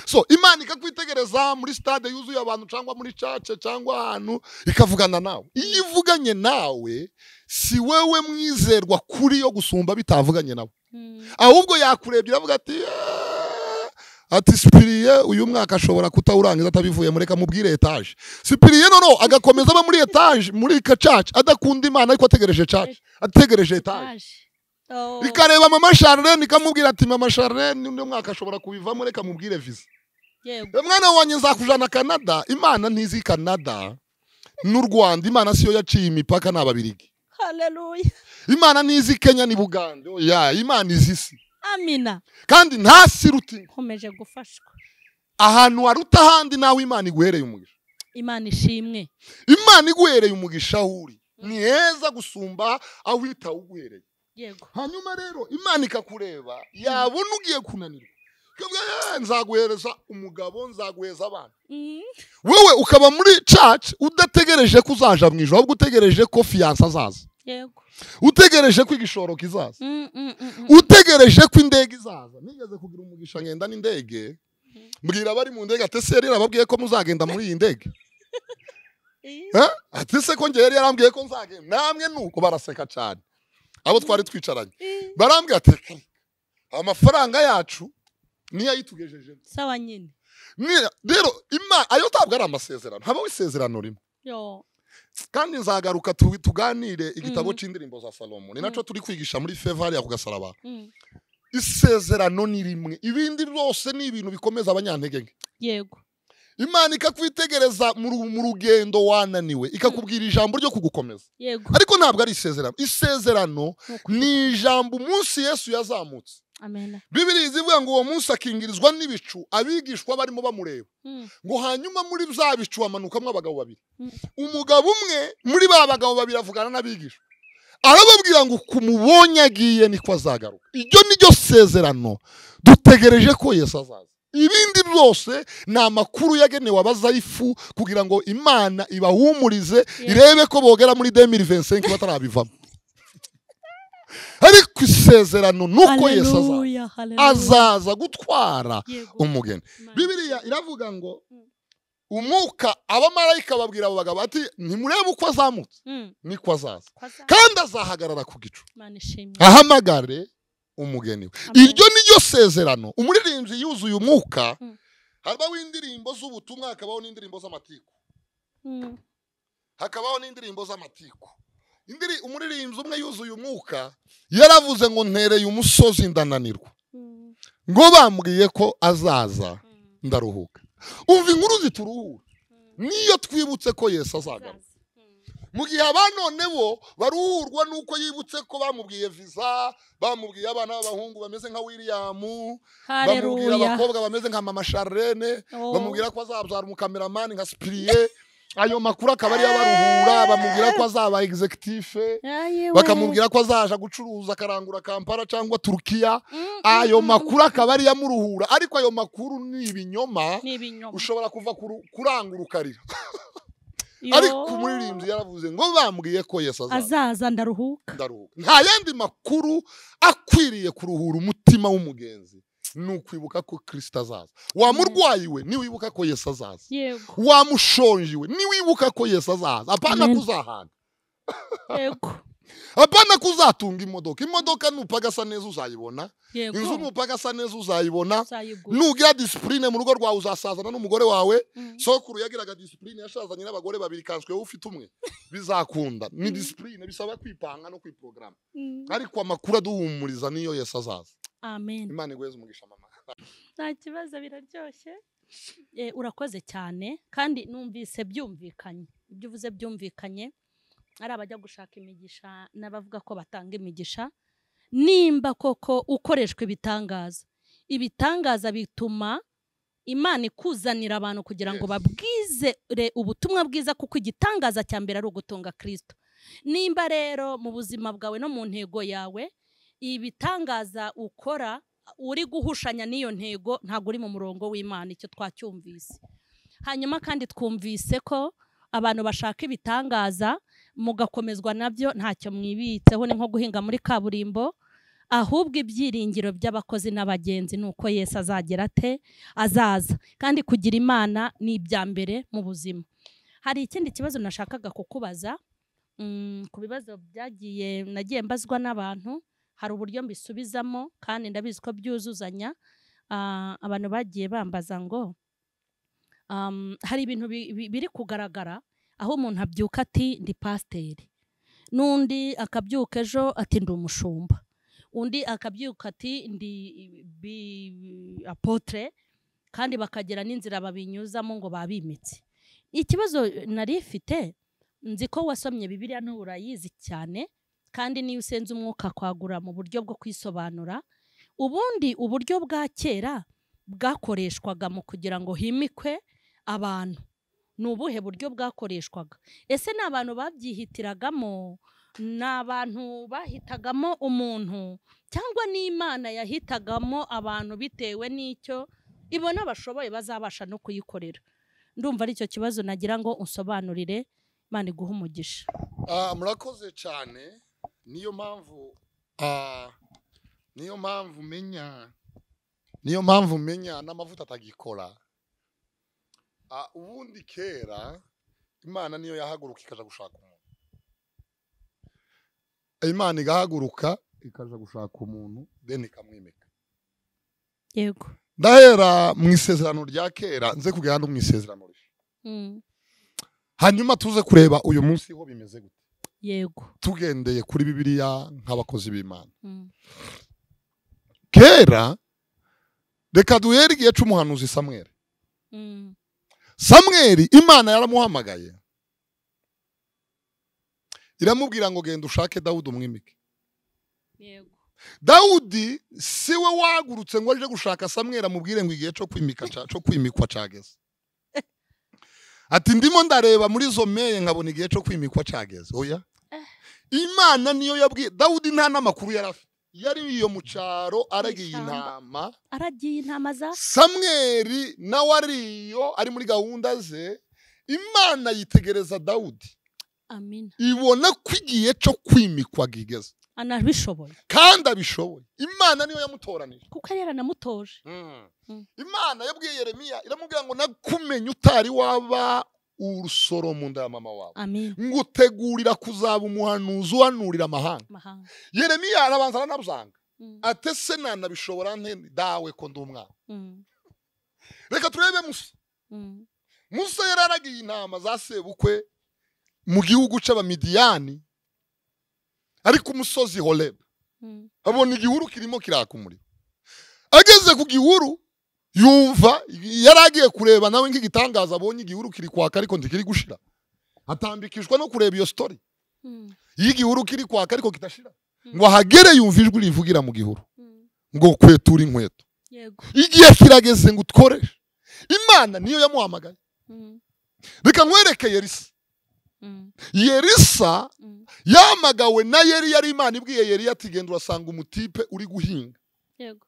so imana ikakwitegereza muri stade yuzuye abantu cyangwa muri cace cyangwa ahantu ikavugana nawe iyo ivuganye nawe si wewe mwizerwa kuri yo gusumba bitavuganye nawe Mm, ahubwo yakurebye iravuga ati "Eh, ati sipiriye uyu mwaka ashobora kutawurangiza atabivuyemo reka mubwire etaje sipiriye noneho agakomeza aba muri etaje muri kacaci adakunda imana ariko ategereje caci ategereje etaje aje. Oh, ikareba mama sharlene ikamubwira ati mama sharlene undi mwaka ashobora kubivamo reka mubwire visa yego mwana wanjye nzakujana kanada imana ntizi kanada n'u rwanda imana siyo yaciye imipaka ni ababirigi haleluya imana ntizi kenya ni bugande oya imana izi isi amina kandi ntasirutinga nkomeje gufashwa ahantu waruta ahandi nawe imana iguhereye umugisha imana ishimwe imana iguhereye umugisha aho uri ni heza gusumba aho itawuguhereye yego hanyuma rero imana ikakureba yabona ugiye kunanirwa ikavuga "Eh, nzaguhereza umugabo nzaguhereza abana Mm, wewe ukaba muri caci udategereje ko uzaja mu ijoro ahubwo utegereje ko fiyanse azaza yego utegereje ko igishoro kizaza Mm, mm, mm, mm. utegereje ko indege izaza nigeze kugira umugisha ngenda n'indege mbwira abari mu ndege ati se yari yarababwiye ko muzagenda muri iyi ndege Eh, Eh? ati se ko njye yari yarambwiye ko nzagenda namwe nuko baraseka cyane abo twari twicaranye eh. barambwira ati "Reka, amafaranga yacu niyo ayitugejeje sawa nyine rero ima ayo ntabwo ari amasezerano habaho isezerano rimwe yo kandi nzagaruka tu- tuganire igitabo Mhm. cy'indirimbo za salomo ni nacyo turi kwigisha muri feva hariya ku gasaraba Mm, isezerano ni rimwe ibindi byose ni ibintu bikomeza abanyantege nke yego imana ikakwitegereza mu ru- mu rugendo wananiwe ikakubwira ijambo ryo kugukomeza yego ariko ntabwo ari isezerano isezerano Nuko- ni ijambo umunsi yesu yazamutse amen bibiri izivuga ngo uwo munsi akingirizwa n'ibicu abigishwa barimo bamureba Mm, ngo hanyuma muri bya bicu hamanukamo abagabo babiri Mm. umugabo umwe muri ba bagabo babiri avugana n'abigishwa arababwira ngo ku mubonye agiye niko azagaruka iryo ni ryo sezerano dutegereje ko yesu azaza ibindi byose ni amakuru yagenewe abazayifu kugira ngo imana ibahumurize irebe ko bogera muri demiri vensenke batarabivamo ariko isezerano ni uko yesu azaza haleluya, haleluya. azaza gutwara Yego, umugeni Imana. bibiriya iravuga ngo Mm. umwuka abamarayika babwira abo bagabo bati ntimurebe uko azamutse Mm, niko azaza ko azaza. kandi azahagarara ku gicu Imana ishimwe ahamagare umugeni we Amen. iryo ni ryo sezerano umuririmbyi yuzuye umwuka Mm. hariho indirimbo z'ubutumwa hakabaho n'indirimbo z'amatiku Mm, hakabaho n'indirimbo z'amatiku Indiri- umuririmbyi umwe yuzuye umwuka yaravuze ngo ntereye umusozi ndananirwa mm, ngo bambwiye ko azaza mm, ndaruhuka umva inkuru zituruhura mm. niyo twibutse ko yesu azagaruka Azaza. Mm, mu gihe abanone bo baruhurwa n'uko yibutse ko bamubwiye viza bamubwiye abana b'abahungu bameze nka wiriyamu bamubwira haleluya abakobwa bameze nka mama sharlene Oh, bamubwira ko azabyara umukameramani nka sipiriye ayo makuru akaba ariyo abaruhura bamubwira ko azaba egizekitife ayiwe. bakamubwira ko azaja gucuruza akarangura kampala cyangwa turukiya Mm, ayo mm, makuru akaba ariyo amuruhura ariko ayo makuru ni ibinyoma mm. ni ibinyoma ushobora kuva kuru- kurangura ukarira Yo. ariko umuririmbyi yaravuze ngo bambwiye ko yesu azaza azaza ndaruhuka ndaruhuka nta yandi makuru akwiriye kuruhura umutima w'umugenzi ni ukwibuka ko kirisita azaza wamurwayi we niwibuka ko yesu azaza yego wamushonje we niwibuka ko yesu azaza apana Amen. kuzahaga yego apana kuzatunga imodoka imodoka nupaga asa neza uzayibona inzu yego nupaga asa neza uzayibona uzayigura nugira disipurine mu rugo rwawe uzasazana n'umugore wawe Mm. sokuru yagiraga disipurine yashazanye n'abagore babiri kanswe wowe ufite umwe bizakunda ni Mm. disipurine bisaba kwipanga no kwiporogaramu Mm. ariko amakuru aduhumuriza niyo yesu azaza amen imana iguheze umugisha mama nta kibazo biraryoshye Eh, urakoze cyane kandi numvise byumvikanye ibyo uvuze byumvikanye ari abajya gushaka imigisha n'abavuga ko batanga imigisha nimba koko ukoreshwa ibitangaza ibitangaza bituma imana ikuzanira abantu kugira ngo Yes. babwizere ubutumwa bwiza kuko igitangaza cya mbere ari ugutunga kirisito nimba rero mu buzima bwawe no mu ntego yawe ibitangaza ukora uri guhushanya n'iyo ntego ntabwo uri mu murongo w'imana icyo twacyumvise hanyuma kandi twumvise ko abantu bashaka ibitangaza mugakomezwa nabyo ntacyo mwibitseho ni nko guhinga muri kaburimbo ahubwo ibyiringiro by'abakozi n'abagenzi ni uko yesu azagera ate azaza kandi kugira imana ni ibya mbere mu buzima hari ikindi kibazo nashakaga kukubaza Mm, ku bibazo byagiye nagiye mbazwa n'abantu hari uburyo mbisubizamo kandi ndabizi ko byuzuzanya Ah, abantu bagiye bambaza ngo um, hari ibintu bi- bi- biri kugaragara aho umuntu abyuka ati ndi pasiteri n'undi akabyuka ejo ati ndi umushumba undi akabyuka ati ndi bi- apotre kandi bakagira n'inzira babinyuzamo ngo babimitse ikibazo nari mfite nzi ko wasomye bibiliya n'ubu urayizi cyane kandi niyo usenze umwuka kwagura mu buryo bwo kwisobanura ubundi uburyo bwa kera bwakoreshwaga mu kugira ngo himikwe abantu ni ubuhe buryo bwakoreshwaga ese ni abantu babyihitiragamo ni abantu bahitagamo umuntu cyangwa ni imana yahitagamo abantu bitewe n'icyo ibona bashoboye bazabasha no kuyikorera ndumva ari cyo kibazo nagira ngo unsobanurire imana iguhe umugisha Ah, murakoze cyane niyo mpamvu ah, niyo mpamvu menya niyo mpamvu menya n'amavuta atagikora Ah, ubundi kera imana niyo yahaguruka ikaja gushaka umuntu imana igahaguruka ikaja gushaka umuntu then ikamwimika yego ndahera mu isezerano rya kera nze kugera no mu isezerano rishya Mm, hanyuma tuze kureba uyu munsi ho bimeze gute yego tugendeye kuri bibiliya nk'abakozi b'imana Mm, kera reka duhere igihe cy'umuhanuzi samweri mm, samweri imana yaramuhamagaye iramubwira ngo genda ushake dawudi umwimike yego dawudi si we wagurutse ngo aje gushaka samweri amubwire ngo igihe cyo kwimika ca- cyo kwimikwa cyageze ati ndimo ndareba muri izo meye nkabona igihe cyo kwimikwa cyageze oya imana niyo yabwiye dawudi nta n'amakuru yari afite yari iyo mu cyaro aragiye Ishyamba. intama aragiye intama za samweri nawe ari iyo ari muri gahunda ze imana yitegereza dawudi amina ibona ko igihe cyo kwimikwa gigeze anabishoboye kandi abishoboye imana niyo yamutoranije kuko yari yaranamutoje Mm. imana yabwiye yeremiya iramubwira ngo nakumenye utari waba urusoro mu nda ya mama wawe amina ngutegurira kuzaba umuhanuzi uhanurira amahanga mahanga yeremiya arabanza aranabuzanga Mm, ate se nanabishobora nte dawe ko ndi umwana mm, reka turebe musa mm. musa yari aragiye intama za sebukwe mu gihugu cy'abamidiyani ari ku musozi horeba Mm, abona igihuru kirimo kiraka umuriro ageze ku gihuru yumva yari agiye kureba nawe nk'igitangaza abonye igihuru kiri kwaka ariko ntikiri gushira atambikishwa no kureba iyo sitori mm, y'igihuru kiri kwaka ariko kidashira Mm. ngo ahagere yumva ijwi rivugira mu gihuru mm. ngo kwetura inkweto yego igihe kirageze ngo utworeshe imana niyo yamuhamagaye Mm, reka nkwereke yerisa mm, yerisa mm. yamagawe na yeri yari imana ibwiye yeri ati genda urasanga umutipe uri guhinga yego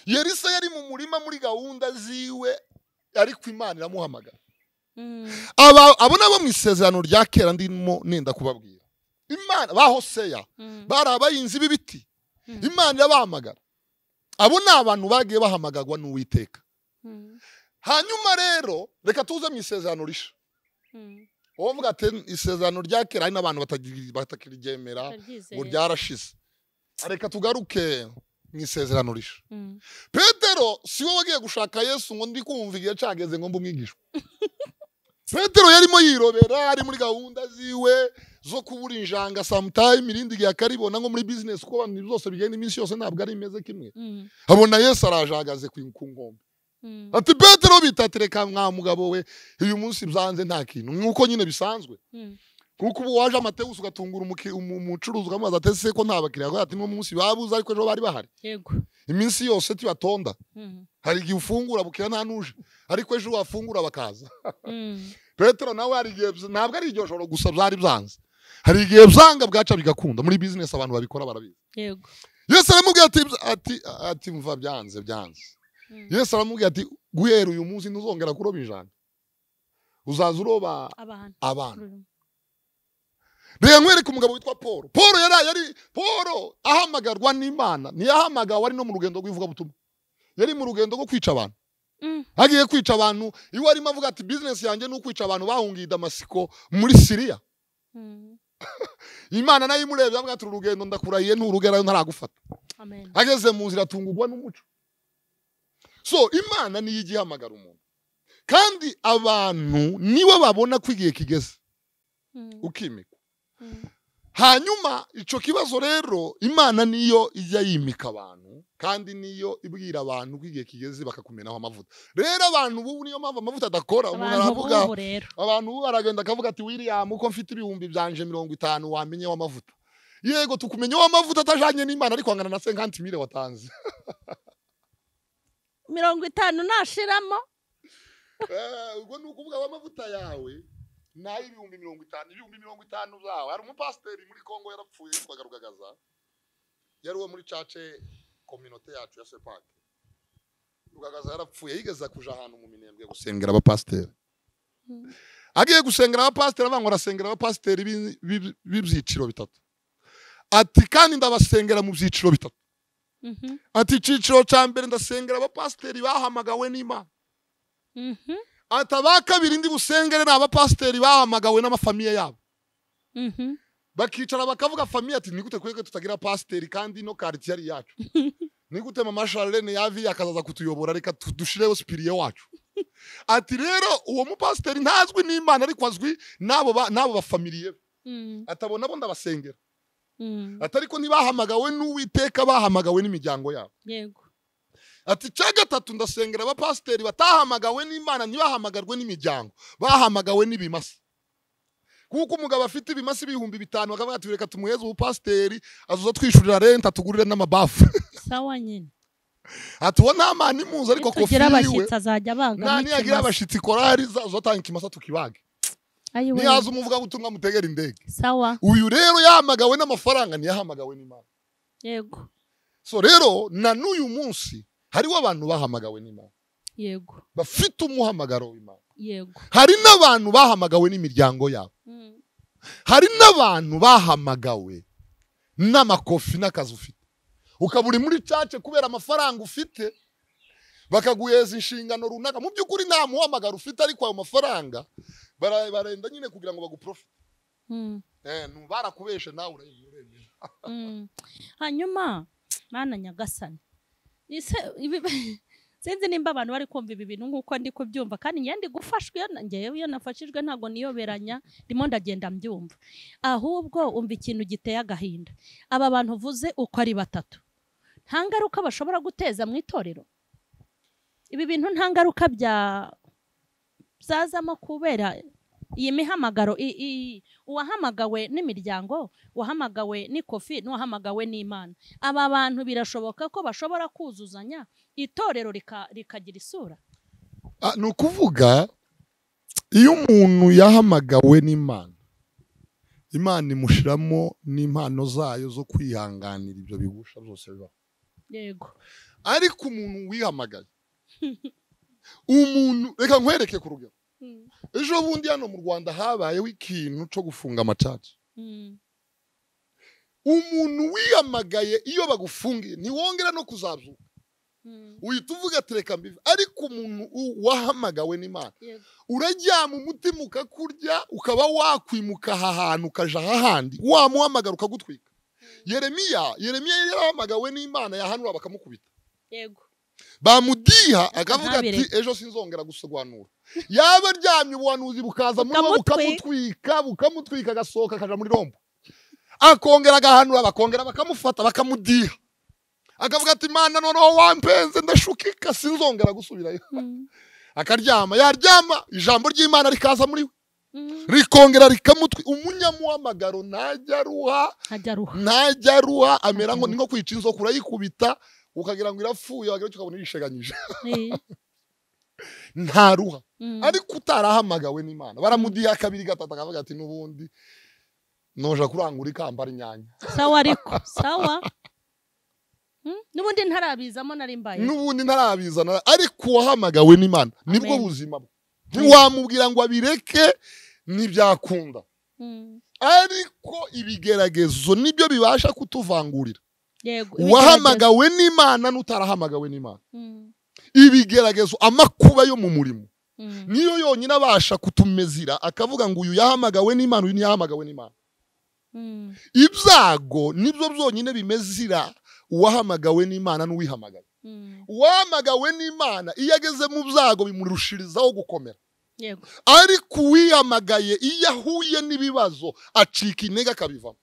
yerisa yari mu murima muri gahunda ziwe ariko imana iramuhamagara Mm, aba abo nabo mu isezerano rya kera ndimo nenda kubabwira imana ba hoseya mm, bari abahinzi b'ibiti mm, imana irabahamagara abo ni abantu bagiye bahamagarwa n'uwiteka mm, hanyuma rero reka tuze mu isezerano risha mm. uwo mvuga ati isezerano rya kera hari n'abantu batagi- batakiriryemera ngo Ndaryizeye. ryarashize reka tugaruke mu isezerano risha Mm, petero si we wagiye gushaka yesu ngo ndi kumva igihe cyageze ngo mbumwigishwe petero yarimo yirobera ari muri gahunda ziwe zo kubura injanga samutayime irindi gihe akaribona nko muri bizinesi kuko abantu ibintu byose bigenda iminsi yose ntabwo ari imeze kimwe mm, abona yesu arajagaze ku ku nkombe mm, ati petero bita ati reka mwa mugabo we uyu munsi byanze nta kintu nk'uko nyine bisanzwe mm, kuko ubu waje amatewusi ugatungura umuki- umu- umucuruzi ukamubaza ati ese ko nta bakiriya agira ati n'uwo munsi babuze ariko ejo bari bahari yego iminsi yose tibatonda Mm, hari igihe ufungura bukira nta nuje ariko ejo wafungura bakaza mm, petero nawe hari igihe bz- ntabwo ari iryo joro gusa byari byanze hari igihe byanga bwaca bigakunda muri bizinesi abantu babikora barabizi yego yesu aramubwira ati ati ati mva byanze byanze Mm. yesu aramubwira ati guhera uyu munsi ntuzongera kuroba ijana uzaza uroba abantu abantu reka nkwereke umugabo witwa paul paul yari yari paul ahamagarwa n'imana ntiyahamagawe ari no mu rugendo rw'ivugabutumwa yari mu rugendo rwo kwica abantu Mm, agiye kwica abantu iwe arimo avuga ati bizinesi yanjye ni ukwica abantu bahungiye i damasiko muri siriya mm. imana nayo imurebye avuga ati uru rugendo ndakurahiye nturugerayo ntaragufata amen ageze mu nzira atungurwa n'umuco so imana niyo ijya ihamagara umuntu kandi abantu nibo babona ko igihe kigeze Mm, ukimika mm, hanyuma icyo kibazo rero imana niyo ijya yimika abantu kandi niyo ibwira abantu ko igihe kigeze bakakumenaho amavuta rero abantu ubu niyo mpamvu amavuta adakora umuntu abantu aravuga b'ubu rero abantu ubu baragenda akavuga ati william uko mfite ibihumbi byanje mirongo itanu wamenyeho amavuta yego tukumenyeho amavuta atajanye n'imana ariko angana na senkantimire watanze mirongo itanu nashiramo Eh, ubwo ni ukuvuga amavuta yawe nayo ibihumbi mirongo itanu ibihumbi mirongo itanu byawe hari umupasiteri muri kongo yarapfuye yitwaga rugagaza yari uwo muri cace kominote yacu ya sepake rugagaza yarapfuye yigeze kuja ahantu mu minembwe gusengera abapasiteri Mm. agiye gusengera abapasiteri avuga ngo arasengera abapasiteri b'i- b'i- b'ibyiciro bitatu ati kandi ndabasengera mu byiciro bitatu Mhm, ati icyiciro cya mbere ndasengera abapasiteri bahamagawe n'imana mhm, ati aba kabiri ndi busengere ni abapasiteri bahamagawe n'amafamiye yabo mhm. bakicara bakavuga famiye ati nigute twebwe tutagira pasiteri kandi ino karitsiye ari iyacu nigute mama sharlene yavi akazaza kutuyobora reka tu- dushireho sipiriye wacu ati rero uwo mupasiteri ntazwi n'imana ariko azwi n'abo ba- n'abo bafamiliye be Mm, atabona bo ndabasengera mm, ati ariko ntibahamagawe n'uwiteka bahamagawe n'imiryango yabo yego ati cya gatatu ndasengera abapasiteri batahamagawe n'imana ntibahamagarwe n'imiryango bahamagawe n'ibimasa kuko umugabo afite ibimasa ibihumbi bitanu bakavuga ati reka tumuheze ubupasiteri azuza twishyurira renta tugurire n'amabafu sawa nyine ati uwo nta mani muzi ariko kofi tugira yiwe abashyitsi azajya nta abangamo niyagira ikimasa abashyitsi korari zatanga ikimasa tukibage ayiwe niyaza umuvugabutumwa mutegera indege sawa uyu rero yahamagawe n'amafaranga ntiyahamagawe n'imana yego so rero na n'uyu munsi hariho abantu bahamagawe n'imana yego bafite umuhamagaro w'imana yego hari n'abantu bahamagawe n'imiryango yabo Mm, hari n'abantu bahamagawe n'amakofi n'akazi ufite ukaba uri muri cace kubera amafaranga ufite bakaguheza inshingano runaka mu by'ukuri nta muhamagaro ufite ariko ayo mafaranga bara- barenda nyine kugira ngo baguprofite mm, eh, nu- barakubeshe nawe urebye urebye mm. hanyuma mana nyagasani ese ibi- sinzi nimba abantu bari kumva ibi bintu nk'uko ndi kubyumva kandi njyewe ndi gufashwa iyo na- njyewe iyo nafashijwe ntabwo niyoberanya ndimo ndagenda mbyumva ahubwo umva ikintu giteye agahinda aba bantu uvuze uko ari batatu nta ngaruka bashobora guteza mu itorero ibi bintu nta ngaruka bya byazamo kubera iyi mihamagaro i- i- uwahamagawe n'imiryango uwahamagawe n'ikofi n'uwahamagawe n'imana aba bantu birashoboka ko bashobora kuzuzanya itorero rika- rikagira isura Ah, ni ukuvuga iyo umuntu yahamagawe n'imana imana imushiramo n'impano zayo zo kwihanganira ibyo bigusha byose bibaho yego ariko umuntu wihamagaye umuntu reka nkwereke ku rugero ejo bundi hano mu rwanda habayeho ikintu cyo gufunga amacaca umuntu wiyamagaye iyo bagufungiye ntiwongera no kuzabyuka uhita uvuga ati reka mbive ariko umuntu u- wahamagawe n'imana Yego. uraryama umutima ukakurya ukaba wakwimuka aha hantu ukaja ahahandi wamuhamagara ukagutwika yeremiya yeremiya yari yarahamagawe n'imana yahanura bakamukubita yego bamudiha akavuga ati ntabireke. ejo sinzongera gusobanura yaba aryamye ubuhanuzi bukaza muri bo bukamutwika bukamutwika agasohoka akaja muri rombo akongera agahanura bakongera bakamufata bakamudiha akavuga ati imana noneho wampenze ndashukika sinzongera gusubirayo akaryama yaryama ijambo ry'imana rikaza muri we rikongera rikamutwi umunyamuhamagaro ntajya ruha hajya ruha ntajya ruha amera nko ni nko kwica inzoka urayikubita ukagira ngo irapfuye wagira icyo ukabona irisheganyije Eh, nta ruha mm, ariko utarahamagawe n'imana baramudiha kabiri gatatu akavuga ati n'ubundi noja kurangura ikamba ry'inyange sawa ariko sawa Mm, n'ubundi ntarabizamo nari mbaye n'ubundi ntarabizana ariko uwahamagawe n'imana nibwo Amen. buzima bwe ntiwamubwira ngo abireke ntibyakunda Mm, ariko ibigeragezo nibyo bibasha kutuvangurira yego ibigeragezo. uwahamagawe n'imana n'utarahamagawe n'imana Mm, ibigeragezo amakuba yo mu murimo mm, niyo yonyine abasha kutumezira akavuga ngo uyu yahamagawe n'imana uyu ntiyahamagawe n'imana mm, ibyago nibyo byonyine bimezira uwahamagawe n'imana n'uwihamagaye mm, uwahamagawe n'imana iyo ageze mu byago bimurushirizaho gukomera yego ariko uwihamagaye iyo ahuye n'ibibazo acika intege akabivamo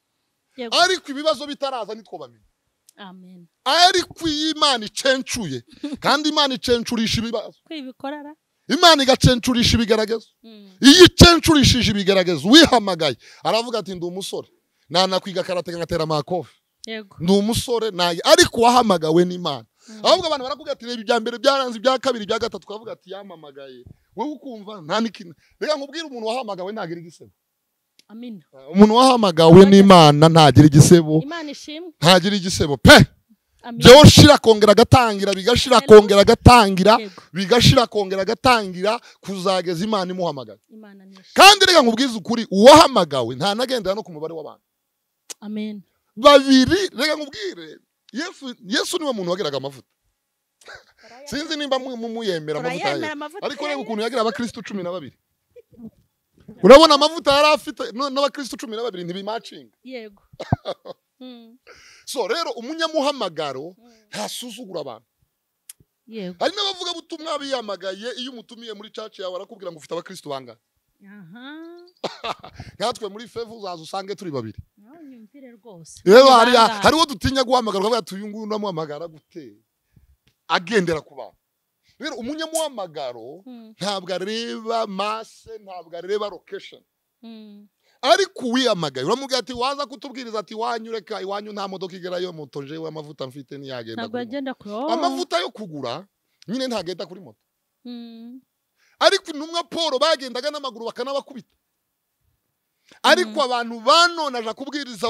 yego ariko ibibazo bitaraza nitwo bamenya amen ariko iyo imana icencuye kandi imana icencurisha ibibazo kwibikorara imana igacencurisha ibigaragazo Mm, iyo icencurishije ibigaragazo wihamagaye aravuga ati ndi umusore nanakwiga karate ngatera amakofi yego ndi umusore naye ariko wahamagawe n'imana Mm. ahubwo abantu baravuga ati reba ibya mbere byaranze ibya kabiri ibya gatatu ukavuga ati yamamagaye wowe ukumva nta n'ikina reka nkubwire umuntu wahamagawe ntagira igisebo amina umuntu wahamagawe n'imana ntagira igisebo imana ishimwe ntagira igisebo pe amina byoshira akongera agatangira bigashira akongera agatangira yego bigashira akongera agatangira kuzageza imana imuhamagara imana nishimwe kandi reka nkubwize ukuri uwahamagawe ntanagendera no ku mubare w'abantu amen babiri reka nkubwire yesu yesu niwe muntu wagiraga amavuta sinzi nimba mu- mu- muyemera amavuta turayemera ye amavuta ariko reba ye. ukuntu yagira abakristo cumi na babiri urabona amavuta yari afite no- n'abakristo cumi na babiri ntibimacinga yego Mm, so rero umunyamuhamagaro mm, ntasuzugura abantu yego hari n'abavugabutumwa biyamagaye iyo umutumiye muri caci yawe arakubwira ngo ufite abakristo bangana aha nkatwe muri fevu uzaza usange turi babiri nawe nyumvire rwose rero hari Ibanga. hari uwo dutinya guhamagara ukavuga ati uyu nguyu ndamuhamagara gute agendera ku bantu rero umunyamuhamagaro Mm, ntabwo areba mase ntabwo areba lokesheni mm, ariko uwiyamagaye uramubwira ati waza kutubwiriza ati iwanyu reka iwanyu nta modoka igerayo moto jewe amavuta mfite ntiyagenda ntabwo kuri moto." yagenda kure oh. amavuta yo kugura nyine ntagenda kuri moto Mm. ariko intumwa paul bagendaga n'amaguru bakanabakubita ariko abantu banone aja kubwiriza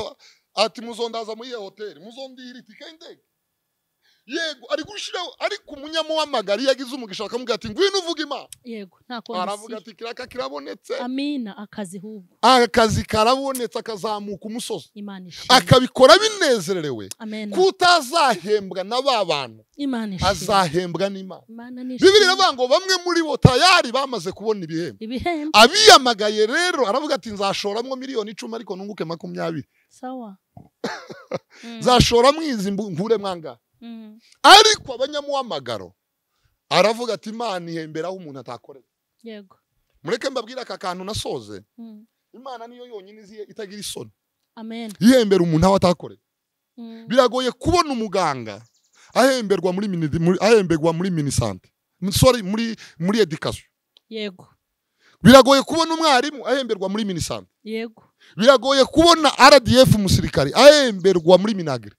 ati muzondaza muri iyo hoteli muzondira itike y'indege yego ari gushiraho ariko umunyamuhamagari yagize umugisha bakamubwira ati ngwino uvuga imana yego nta aravuga komisiyo ati kiraka kirabonetse amina akazi hubwo akazi karabonetse akazamuka umusozi imana ishimwe akabikora binezerewe amen kutazahembwa na ba bantu imana ishimwe azahembwa n'imana imana ni ishimwe. bibiri iravuga ngo bamwe muri bo tayari bamaze kubona ibihembo ibihembo abiyamagaye rero aravuga ati nzashoramo miliyoni icumi ariko nunguke makumyabiri sawa Mm, nzashoramo izi mbu- nkure mwanga mm. ariko abanyamuhamagaro aravuga ati imana ihemberaho umuntu atakorera yego mureke mbabwire aka kantu nasoze Mm. imana niyo yonyine izi itagira isoni amen yihembera umuntu aho atakorera Mm. biragoye kubona umuganga ahemberwa muri mini- muri- ahemberwa muri minisante sorry muri muri education yego biragoye kubona umwarimu ahemberwa muri minisante yego biragoye kubona rdf umusirikari ahemberwa muri minagiri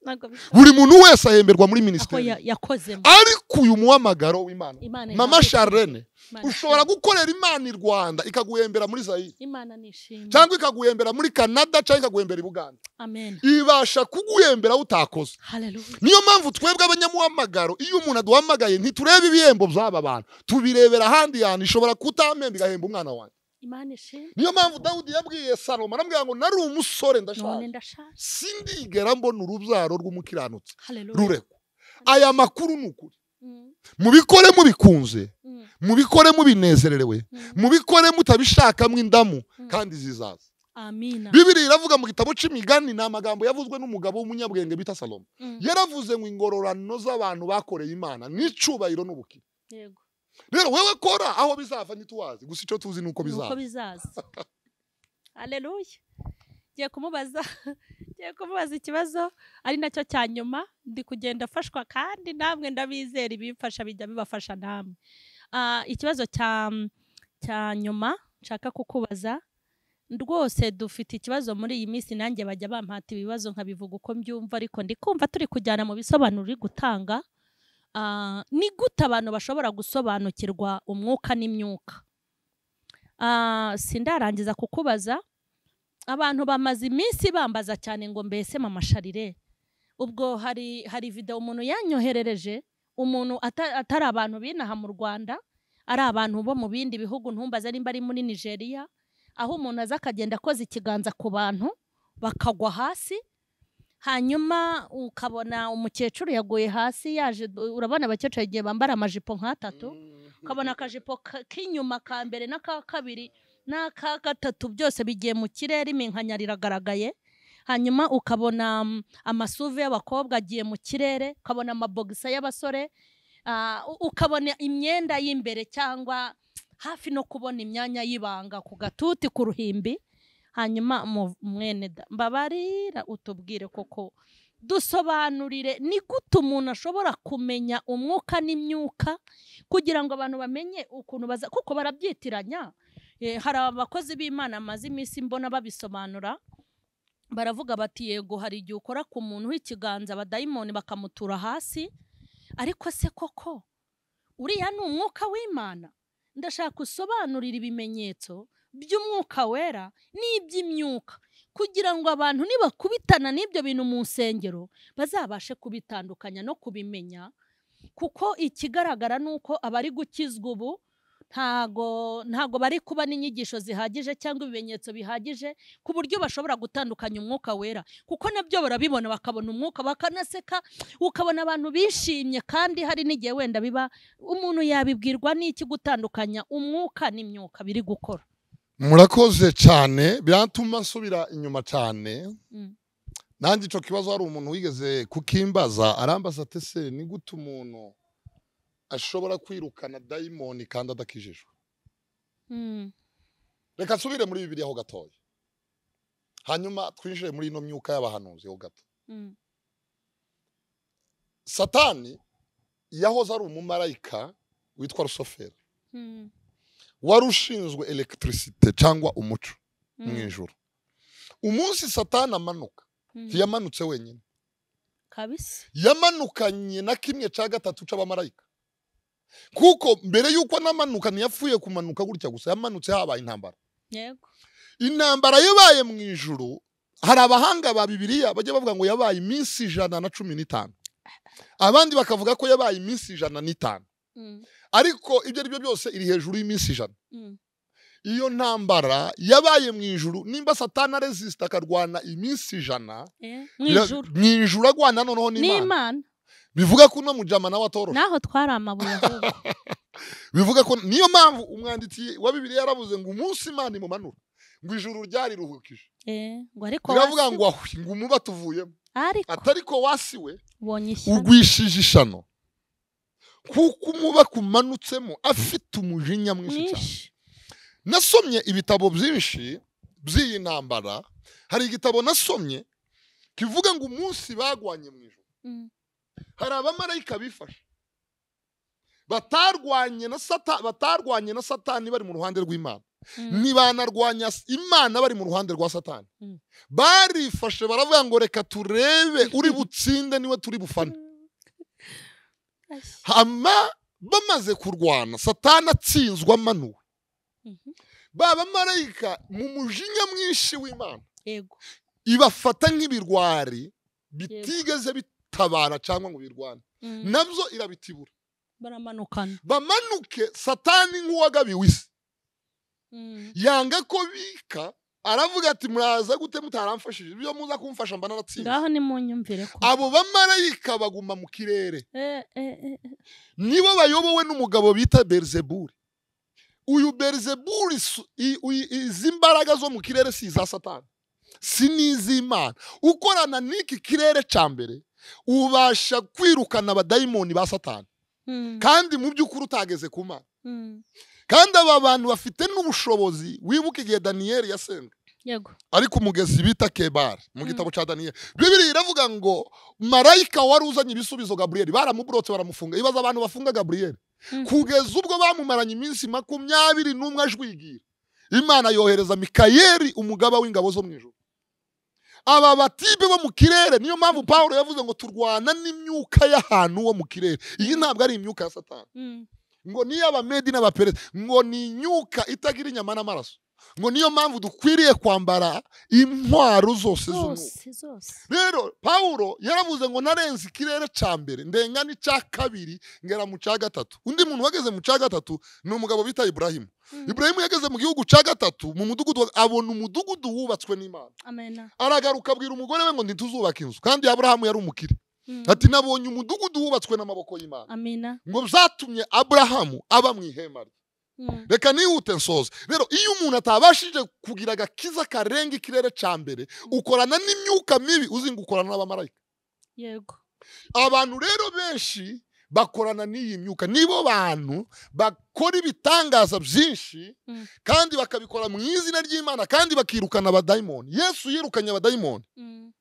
ntabwo bisa buri muntu wese ahemberwa muri aho minisiteri ya- yakozemo ariko uyu muhamagaro w'imana imana mama ihabwe- charlene Imana ushobora ishimwe. gukorera imana i rwanda ikaguhembera muri zayire imana ni ishimwe cyangwa ikaguhembera muri canada cyangwa ikaguhembera i buganda amen ibasha kuguhembera aho utakoze haleluya niyo mpamvu twebwe abanyamuhamagaro iyo umuntu aduhamagaye ntiturebe ibihembo by'aba bantu tubirebera ahandi hantu ishobora kutamemba igahemba umwana wanjye imana ishimwe niyo mpamvu dawudi yabwiye salomo aramubwira ngo nari umusore none ndashaje ndashaje sindigera mbona urubyaro rw'umukiranutsi haleluya rurekwa aya makuru ni ukuri Mm, mubikore mubikunze mm, mubikore mubinezererewe mm. mubikore mutabishakamo indamu Mm. kandi zizaza amina bibiri iravuga mu gitabo c'imigani ni amagambo yavuzwe n'umugabo w'umunyabwenge bita salomo Mm, yaravuze ngo ingororano z'abantu bakoreye imana n'icubahiro n'ubukire yego rero wewe kora aho bizava ntituwazi gusa icyo tuzi ni uko nuko bizava bizaza haleluya ngiye kumubaza ngiye kumubaza ikibazo ari nacyo cya nyuma ndi kugenda afashwa kandi namwe ndabizera ibimfasha bijya bibafasha namwe Ah, ikibazo cya cya nyuma nshaka kukubaza rwose dufite ikibazo muri iyi minsi nanjye bajya bampata ibibazo nkabivuga uko mbyumva ariko ndi kumva turi kujyana mu bisobanuro uri gutanga Ah, ni gute abantu bashobora gusobanukirwa umwuka n'imyuka Ah, sindarangiza kukubaza abantu bamaze iminsi bambaza cyane ngo mbese mama sharire ubwo hari hari video umuntu yanyoherereje umuntu ata- atari abantu binaha mu Rwanda ari abantu bo mu bindi bihugu ntumbaza nimba ari muri Nigeria aho umuntu aza akagenda akoza ikiganza ku bantu bakagwa hasi hanyuma ukabona umukecuru yaguye hasi yaje urabona abakecuru igihe bambara amajipo nk'atatu ukabona akajipo ka- k'inyuma ka mbere n'aka kabiri n'aka gatatu byose bigiye mu kirere iminkanya riragaragaye hanyuma ukabona mm, amasuve y'abakobwa agiye mu kirere ukabona amabogisa y'abasore ah, u- ukabona imyenda y'imbere cyangwa hafi no kubona imyanya y'ibanga ku gatuti ku ruhimbi hanyuma mu- mwene da- mbabarira utubwire koko dusobanurire ni gute umuntu ashobora kumenya umwuka n'imyuka kugira ngo abantu bamenye ukuntu baza kuko barabyitiranya Eh, hari abakozi b'imana amaze iminsi mbona babisobanura baravuga bati yego hari igihe ukora ku muntu w'ikiganza abadayimoni bakamutura hasi ariko se koko uriya ni umwuka w'imana ndashaka usobanurira ibimenyetso by'umwuka wera n'iby'imyuka kugira ngo abantu nibakubitana n'ibyo bintu mu nsengero bazabashe kubitandukanya no kubimenya kuko ikigaragara ni uko abari gukizwa ubu ntago ntago bari kuba n'inyigisho zihagije cyangwa ibimenyetso bihagije ku buryo bashobora gutandukanya umwuka wera kuko nabyo barabibona bakabona umwuka bakanaseka ukabona abantu bishimye kandi hari n'igihe wenda biba umuntu yabibwirwa n'iki gutandukanya umwuka n'imyuka biri gukora murakoze cyane biratuma nsubira inyuma cyane Mm. nanjye icyo kibazo hari umuntu wigeze kukimbaza arambaza ati se ni gute umuntu ashobora kwirukana dayimoni kandi adakijijwe Mm, reka nsubire muri bibiri aho gatoya hanyuma twinjire muri ino myuka y'abahanuzi ho gato mm, satani yahoze ari umumarayika witwa rusoferi mm, wari ushinzwe elegitirisite cyangwa umuco mu ijoro umunsi satani amanuka ntiyamanutse wenyine kabisa yamanukanye na kimwe cya gatatu cy'abamarayika kuko mbere y'uko anamanuka ntiyapfuye kumanuka gutya gusa yamanutse habaye intambara yego intambara yabaye mu ijoro hari abahanga ba bibiriya bajya bavuga ngo yabaye iminsi ijana na cumi n'itanu abandi bakavuga ko yabaye iminsi ijana n'itanu Mm, ariko ibyo ari byo byose iri hejuru y'iminsi ijana mm, iyo ntambara yabaye mu ijuru nimba satana resisita akarwana iminsi ijana eh, mu ya- ijuru mu ijuru agwana noneho n'imana n'imana bivuga ko uno mujama nawe atoroshe naho twari amabuye ahubwo bivuga ko niyo mpamvu umwanditsi wa bibiri yaravuze ngo umunsi imana imumanura ngo ijuru ryari ruhukije Eh, ngo ariko biravuga wasi- ngo ahwi ngo umuba tuvuyemo ariko atari ko wasiwe ubonye ishyano ugwishije ishano kuko umuba kumanutsemo afite umujinya mwinshi cyane mwinshi nasomye ibitabo byinshi by'iyi ntambara hari igitabo nasomye kivuga ngo umunsi bagwanye mu ijoro Mm, hari abamarayika bifashe batarwanye na sata batarwanye na satani bari mu ruhande rw'imana mm, ntibanarwanya s- imana bari mu ruhande rwa satani Mm. barifashe baravuga ngo reka turebe uri butsinde niwe turi bufane ashya. hama bamaze kurwana satani atsinzwa amanuwe Mhm. ba bamarayika mu mujinya mwinshi w'imana yego ibafata nk'ibirwari bitigeze bitabara cyangwa ngo birwane Mm, nabyo irabitibura baramanukana bamanuke satani nk'uwagabiwe isi Mm, yanga ko bika aravuga ati muraza gute mutaramfashije ibyo muza kumfasha mba naratsinze ngaho nimunyumvire ko abo bamarayika baguma mu kirere Eh, eh, eh, eh, nibo bayobowe n'umugabo bita berizeburi uyu berizeburi su- i- uyu- izi mbaraga zo mu kirere si iza satani si n'iz'imana ukorana n'iki kirere cya mbere ubasha kwirukana abadayimoni ba satani mm, kandi mu by'ukuri utageze ku mana mm, kandi aba bantu bafite n'ubushobozi wibuka igihe daniyeli yasenga yego ariko umugezi bita kebari mu Mm. gitabo cya daniyeli bibiri iravuga ngo marayika wari uzanye ibisubizo gaburiyeli baramuburotse baramufunga ibaza abantu bafunga gaburiyeli Mm. kugeza ubwo bamumaranye iminsi makumyabiri n'umwe ajwigira imana yohereza mikayeli umugaba w'ingabo zo mu ijoro aba batibe bo mu kirere niyo mpamvu pawulo yavuze ngo turwana n'imyuka y'ahantu wo mu kirere iyi ntabwo ari imyuka ya satani Mm, ngo niyo abamedi n'abaperezida ngo ni inyuka itagira inyama n'amaraso ngo niyo mpamvu dukwiriye kwambara intwaro zose z'umwuka zose zose rero pawulo yaravuze ngo narenze ikirere cya mbere ndenga n'icya kabiri ngera mu cya gatatu undi muntu wageze mu cya gatatu ni umugabo bita iburahimu Mm, iburahimu yageze mu gihugu cya gatatu mu mudugudu wa- abona umudugudu wubatswe n'imana amena aragaruka abwira umugore we ngo ntituzubaka inzu kandi aburahamu yari umukire Mm, ati nabonye umudugudu wubatswe n'amaboko y'imana amena ngo byatumye aburahamu aba mu ihema rye Mm, reka nihute nsoze rero iyo umuntu atabashije kugira agakiza karenga ikirere cya mbere ukorana n'imyuka mibi uzinga ukorana n'abamarayika yego abantu rero benshi bakorana n'iyi myuka nibo bantu bakora ibitangaza byinshi Mm. kandi bakabikora mu izina ry'imana kandi bakirukana abadayimoni yesu yirukanye abadayimoni Mm,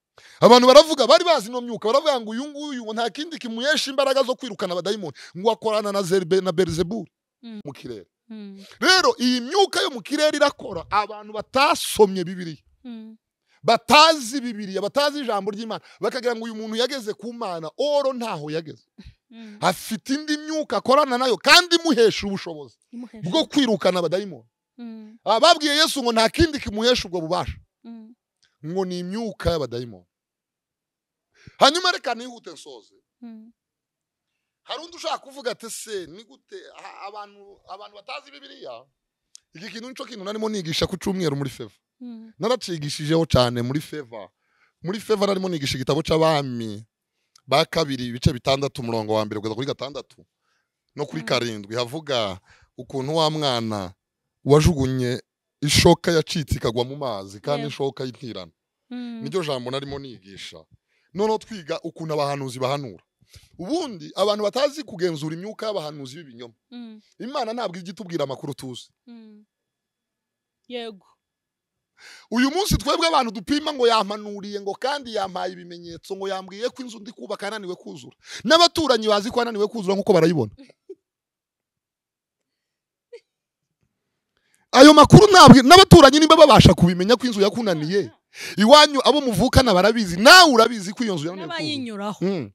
abantu baravuga bari bazi ino myuka baravuga ngo uyu nguyu ngo nta kindi kimuhesha imbaraga zo kwirukana abadayimoni ngo akorana na Zerbe- na berizeburi Mm. mu kirere mm, rero iyi myuka yo mu kirere irakora abantu batasomye bibiriya mm, batazi bibiriya batazi ijambo ry'imana bakagira ngo uyu muntu yageze ku mana oro ntaho yageze mm. afite indi myuka akorana nayo kandi imuhesha ubushobozi Imuhesha. bwo kwirukana abadayimoni Mm, ababwiye yesu ngo nta kindi kimuhesha ubwo bubasha mm, ngo ni imyuka y'abadayimoni hanyuma reka nihute nsoze mm, hari undi ushaka kuvuga ati se ni gute aha, abantu abantu batazi bibiriya iki kintu nicyo kintu narimo nigisha ku cyumweru muri feva mm, naracigishijeho cyane muri feva muri feva narimo nigisha igitabo cy'abami ba kabiri ibice bitandatu umurongo wa mbere kugeza kuri gatandatu no kuri Mm. karindwi havuga ukuntu wa mwana wajugunye ishoka yacitse ikagwa mu mazi kandi Yego. ishoka y'intirano mm, niryo jambo narimo nigisha noneho twiga ukuntu abahanuzi bahanura ubundi abantu batazi kugenzura imyuka y'abahanuzi b'ibinyoma mm, imana ntabwo ijya itubwira amakuru tuzi mm. yego uyu munsi twebwe abantu dupima ngo yamanuriye ngo kandi yampaye ibimenyetso ngo yambwiye ko inzu ndi kubaka yananiwe kuzura n'abaturanyi bazi ko yananiwe kuzura nk'uko barayibona ayo makuru ntabwo n'abaturanyi niba babasha kubimenya ko inzu yakunaniye iwanyu abo muvukana barabizi nawe urabizi ko iyo nzu yananiye kuzuza. n'abayinyuraho Mm.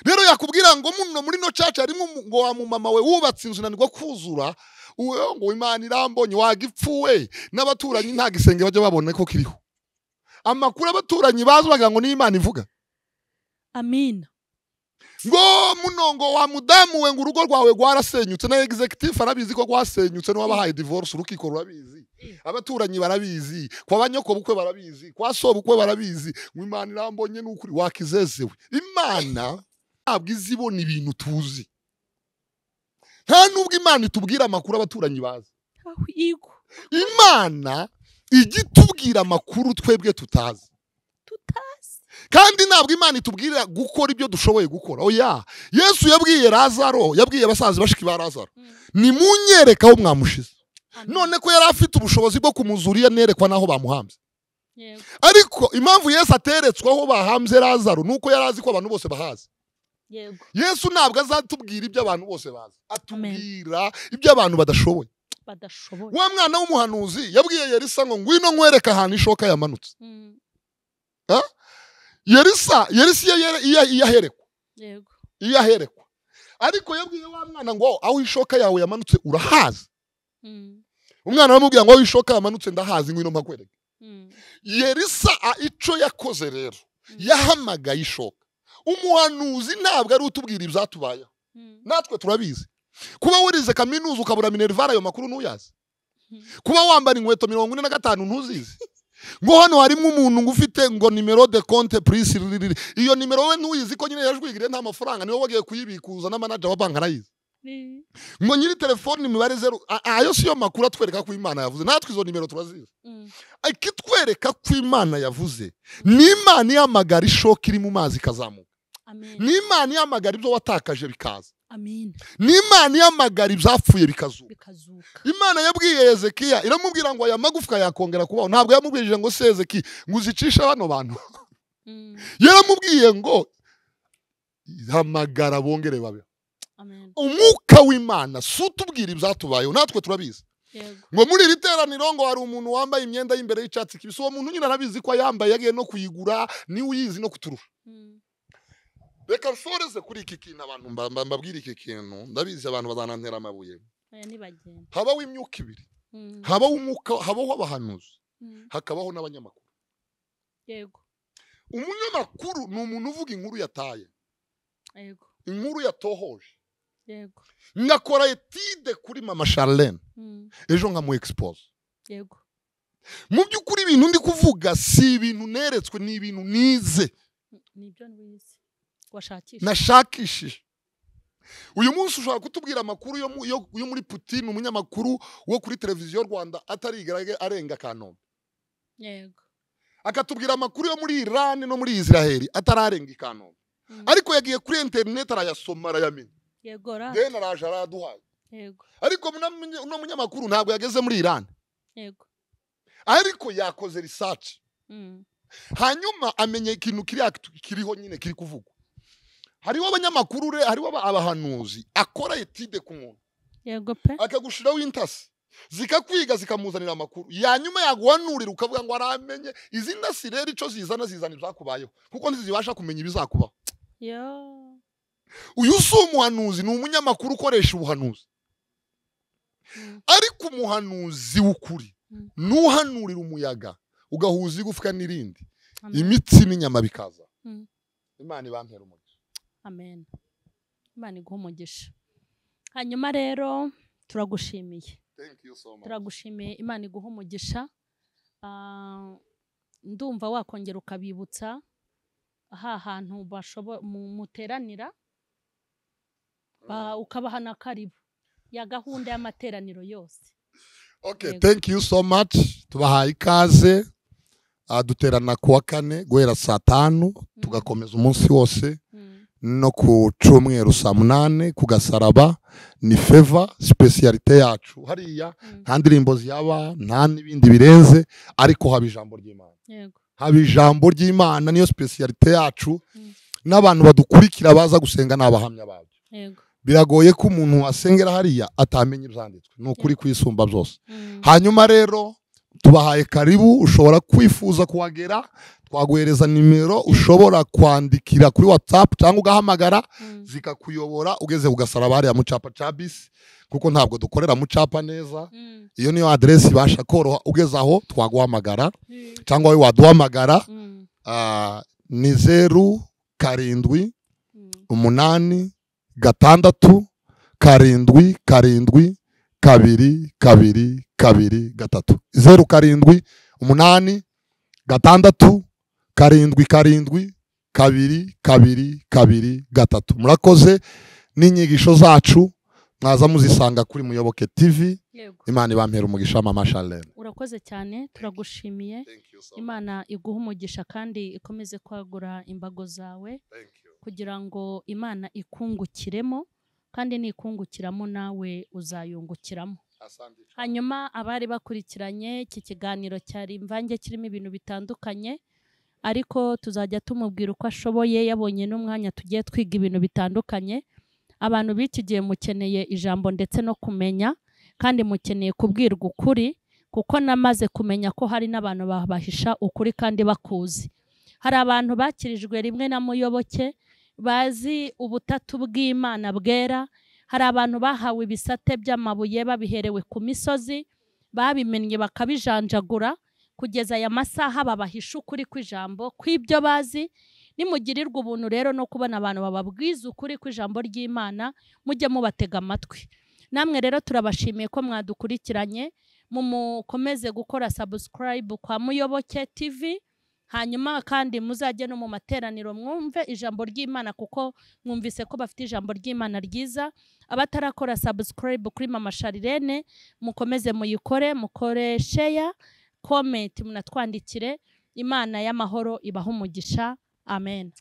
rero yakubwira ngo muno muri no caca harimo umu- ngo wa mumama we wubatse inzu nanirwa kuzura uwe- ngo imana irambonye wagipfuwe n'abaturanyi nta gisenge bajya babona ko kiriho amakuru abaturanyi bazi bagira ngo niyo imana ivuga amina ngo muno ngo wa mudamu we ngo urugo rwawe rwarasenyutse na executive arabizi ko rwasenyutse n'uwabahaye divorce urukiko rurabizi abaturanyi barabizi kwa banyokobukwe barabizi kwa sobukwe barabizi ngo imana irambonye ni ukuri wakizezewe imana ntabwo izi ibona ibintu tuzi nta nubwo imana itubwira amakuru abaturanyi bazi aho igwa imana ijya itubwira amakuru twebwe tutazi tutazi kandi ntabwo imana itubwirira gukora ibyo dushoboye gukora oya yesu yabwiye lazaro yabwiye abasaza bashiki ba lazaro nimunyereka aho mwamushize Amina. none ko yari afite ubushobozi bwo kumuzuriya nerekwa n'aho bamuhambye Yego, ariko impamvu yesu ateretswe aho bahambye lazaro ni uko yari azi ko abantu bose bahazi yego yesu ntabwo azatubwira ibyo abantu bose bazi atubwira ibyo abantu badashoboye badashoboye wa mwana w'umuhanuzi yabwiye yerisa ngo ngwino nkwereka ahantu ishoka yamanutse Mm, yerisa yerisa iyo yere- iyo- iyo aherekwa yego iyo aherekwa ariko yabwiye wa mwana ngo aho ishoka yawe yamanutse urahazi Mm, umwana aramubwira ngo aho ishoka yamanutse ndahazi ngwino mpakwereke mm, yerisa a- ico yakoze rero yahamagaye ishoka umuhanuzi ntabwo ari utubwira ibyatubayeho mm, natwe turabizi kuba wurize kaminuza ukabura minerivare ayo makuru ntuyazi Mhm. kuba wambara inkweto mirongo ine na gatanu ntuzizi ngo hano harimo umuntu ngo ufite ngo nimero de konte purisi ririri iyo nimero we ntuyizi ko nyine yajwigiriye nta mafaranga niwe wagiye kuyibikuza na manager wa banki arayizi ni- ngo nyiri telefoni imibare zeru a- ayo si yo makuru atwereka ko imana yavuze natwe izo nimero turazizi mm, ikitwereka ko imana yavuze ni imana ihamagara ishoka iri mu mazi ikazamuka amina ni imana ihamagara ibyo watakaje bikaza amina ni imana ihamagara ibyapfuye bikazuka bikazuka imana yabwiye hezekiya iramubwira ngo aya magufwa yakongera kubaho ntabwo yamubwirije ngo se hezekiya ngo uzicishe bano bantu Mm, yaramubwiye ngo hamagara bongere babeho amina umwuka w'imana si utubwira ibyatubayeho natwe turabizi yego ngo muri iri teraniro ngo hari umuntu wambaye imyenda y'imbere y'icyatsi kibisi uwo muntu nyine arabizi ko yambaye yagiye no kuyigura niwe uyizi no kuturusha Mm, reka nsoreze kuri iki kintu abantu mba- mba- mbabwire iki kintu ndabizi abantu bazanantera amabuye oya nibagenda habaho imyuka ibiri Mm, habaho umwuka habaho abahanuzi mm, hakabaho n'abanyamakuru yego umunyamakuru ni umuntu uvuga inkuru yataye yego inkuru yatohoje yego ngakora etide kuri mama charlene Mm, ejo nkamu expose yego mu by'ukuri ibintu ndi kuvuga si ibintu neretswe ni ibintu nize Mm, nibyo nwize washakisha nashakishije uyu munsi ushobora kutubwira amakuru yo mu- yo- yo muri putin umunyamakuru wo kuri televiziyo rwanda atarigaraga arenga kanombe yego akatubwira amakuru yo muri irani no muri israheli atararenga i kanombe Mm, ariko yagiye kuri interineti arayasoma arayamenya yego ra deni araje arayaduhaye yego ariko muna- munye- uno munyamakuru ntabwo yageze muri irani yego ariko yakoze risaci Mm, hanyuma amenya ikintu kiri act- kiriho nyine kiri kuvugwa hariho abanyamakuru re- hariho aba- abahanuzi akora etide ku muntu yego pe akagushiraho intasi zikakwiga zikamuzanira amakuru yanyuma yaguhanurira ukavuga ngo aramenye izi ntasi rero icyo zizana zizana ibyakubayeho kuko ntizibasha kumenya ibizakubaho yo uyu si umuhanuzi ni umunyamakuru ukoresha ubuhanuzi Mm, ariko umuhanuzi w'ukuri Mm. ni uhanurira umuyaga ugahuza igufwa n'irindi amen. imitsi n'inyama bikaza Mm. imana ibantera umugisha amen imana iguha umugisha hanyuma rero turagushimiye Thank you so much. turagushimiye imana iguha umugisha Ah, ndumva wakongera ukabibutsa ha hantu bashobo- mu- muteranira ba- ukabaha na karibu ya gahunda y'amateraniro yose Okay, Yego. thank you so much. Tubahaye ikaze. Ah, duterana kuwa kane guhera saa tanu tugakomeza umunsi wose Mm, no ku cyumweru saa munane ku gasaraba ni feva sipesiyalite yacu hariya mm, nta ndirimbo ziyaba nta n'ibindi birenze ariko haba ijambo ry'imana yego haba ijambo ry'imana niyo sipesiyalite yacu Mm. n'abantu badukurikira baza gusenga ni abahamya babyo yego biragoye ko umuntu asengera hariya atamenya ibyanditswe ni ukuri kwisumba byose Mm. hanyuma rero tubahaye karibu ushobora kwifuza kuhagera twaguhereza nimero ushobora kwandikira kuri watsapu cyangwa ugahamagara Mm. zikakuyobora ugeze ugasaraba hariya mu cyapa cya bisi kuko ntabwo dukorera mu cyapa neza Mm. iyo niyo aderesi ibasha koroha ugeze aho twaguhamagara Mm. cyangwa wowe waduhamagara Mm. ah, ni zeru karindwi Mm. umunani gatandatu karindwi karindwi kabiri kabiri kabiri gatatu zeru karindwi umunani gatandatu karindwi karindwi kabiri kabiri kabiri gatatu murakoze n'inyigisho zacu mwaza muzisanga kuri muyoboke tv Yego. imana ibampera umugisha mama shalene urakoze cyane turagushimiye imana iguhe umugisha kandi ikomeze kwagura imbago zawe kugira ngo imana ikungukiremo kandi nikungukiramo nawe uzayungukiramo hanyuma abari bakurikiranye iki kiganiro cyari imvange kirimo ibintu bitandukanye ariko tuzajya tumubwira uko ashoboye yabonye n'umwanya tugiye twiga ibintu bitandukanye abantu b'iki gihe mukeneye ijambo ndetse no kumenya kandi mukeneye kubwirwa ukuri kuko namaze kumenya ko hari n'abantu babahisha ukuri kandi bakuzi hari abantu bakirijwe rimwe na muyoboke bazi ubutatu bw'imana bwera hari abantu bahawe ibisate by'amabuye babiherewe ku misozi babimennye bakabijanjagura kugeza aya masaha babahisha ukuri kw'ijambo kw'ibyo bazi nimugirirwa ubuntu rero no kubona abantu bababwiza ukuri kw'ijambo ry'imana mujye mubatega amatwi namwe rero turabashimiye ko mwadukurikiranye mumukomeze gukora sabusikarayibu kwa muyoboke tivi hanyuma kandi muzajye no mu materaniro mwumve ijambo ry'imana kuko mwumvise ko bafite ijambo ry'imana ryiza abatarakora sabusikarayibu kuri mama sharirene mukomeze muyikore mukore sheya komenti munatwandikire imana y'amahoro ibaha umugisha amen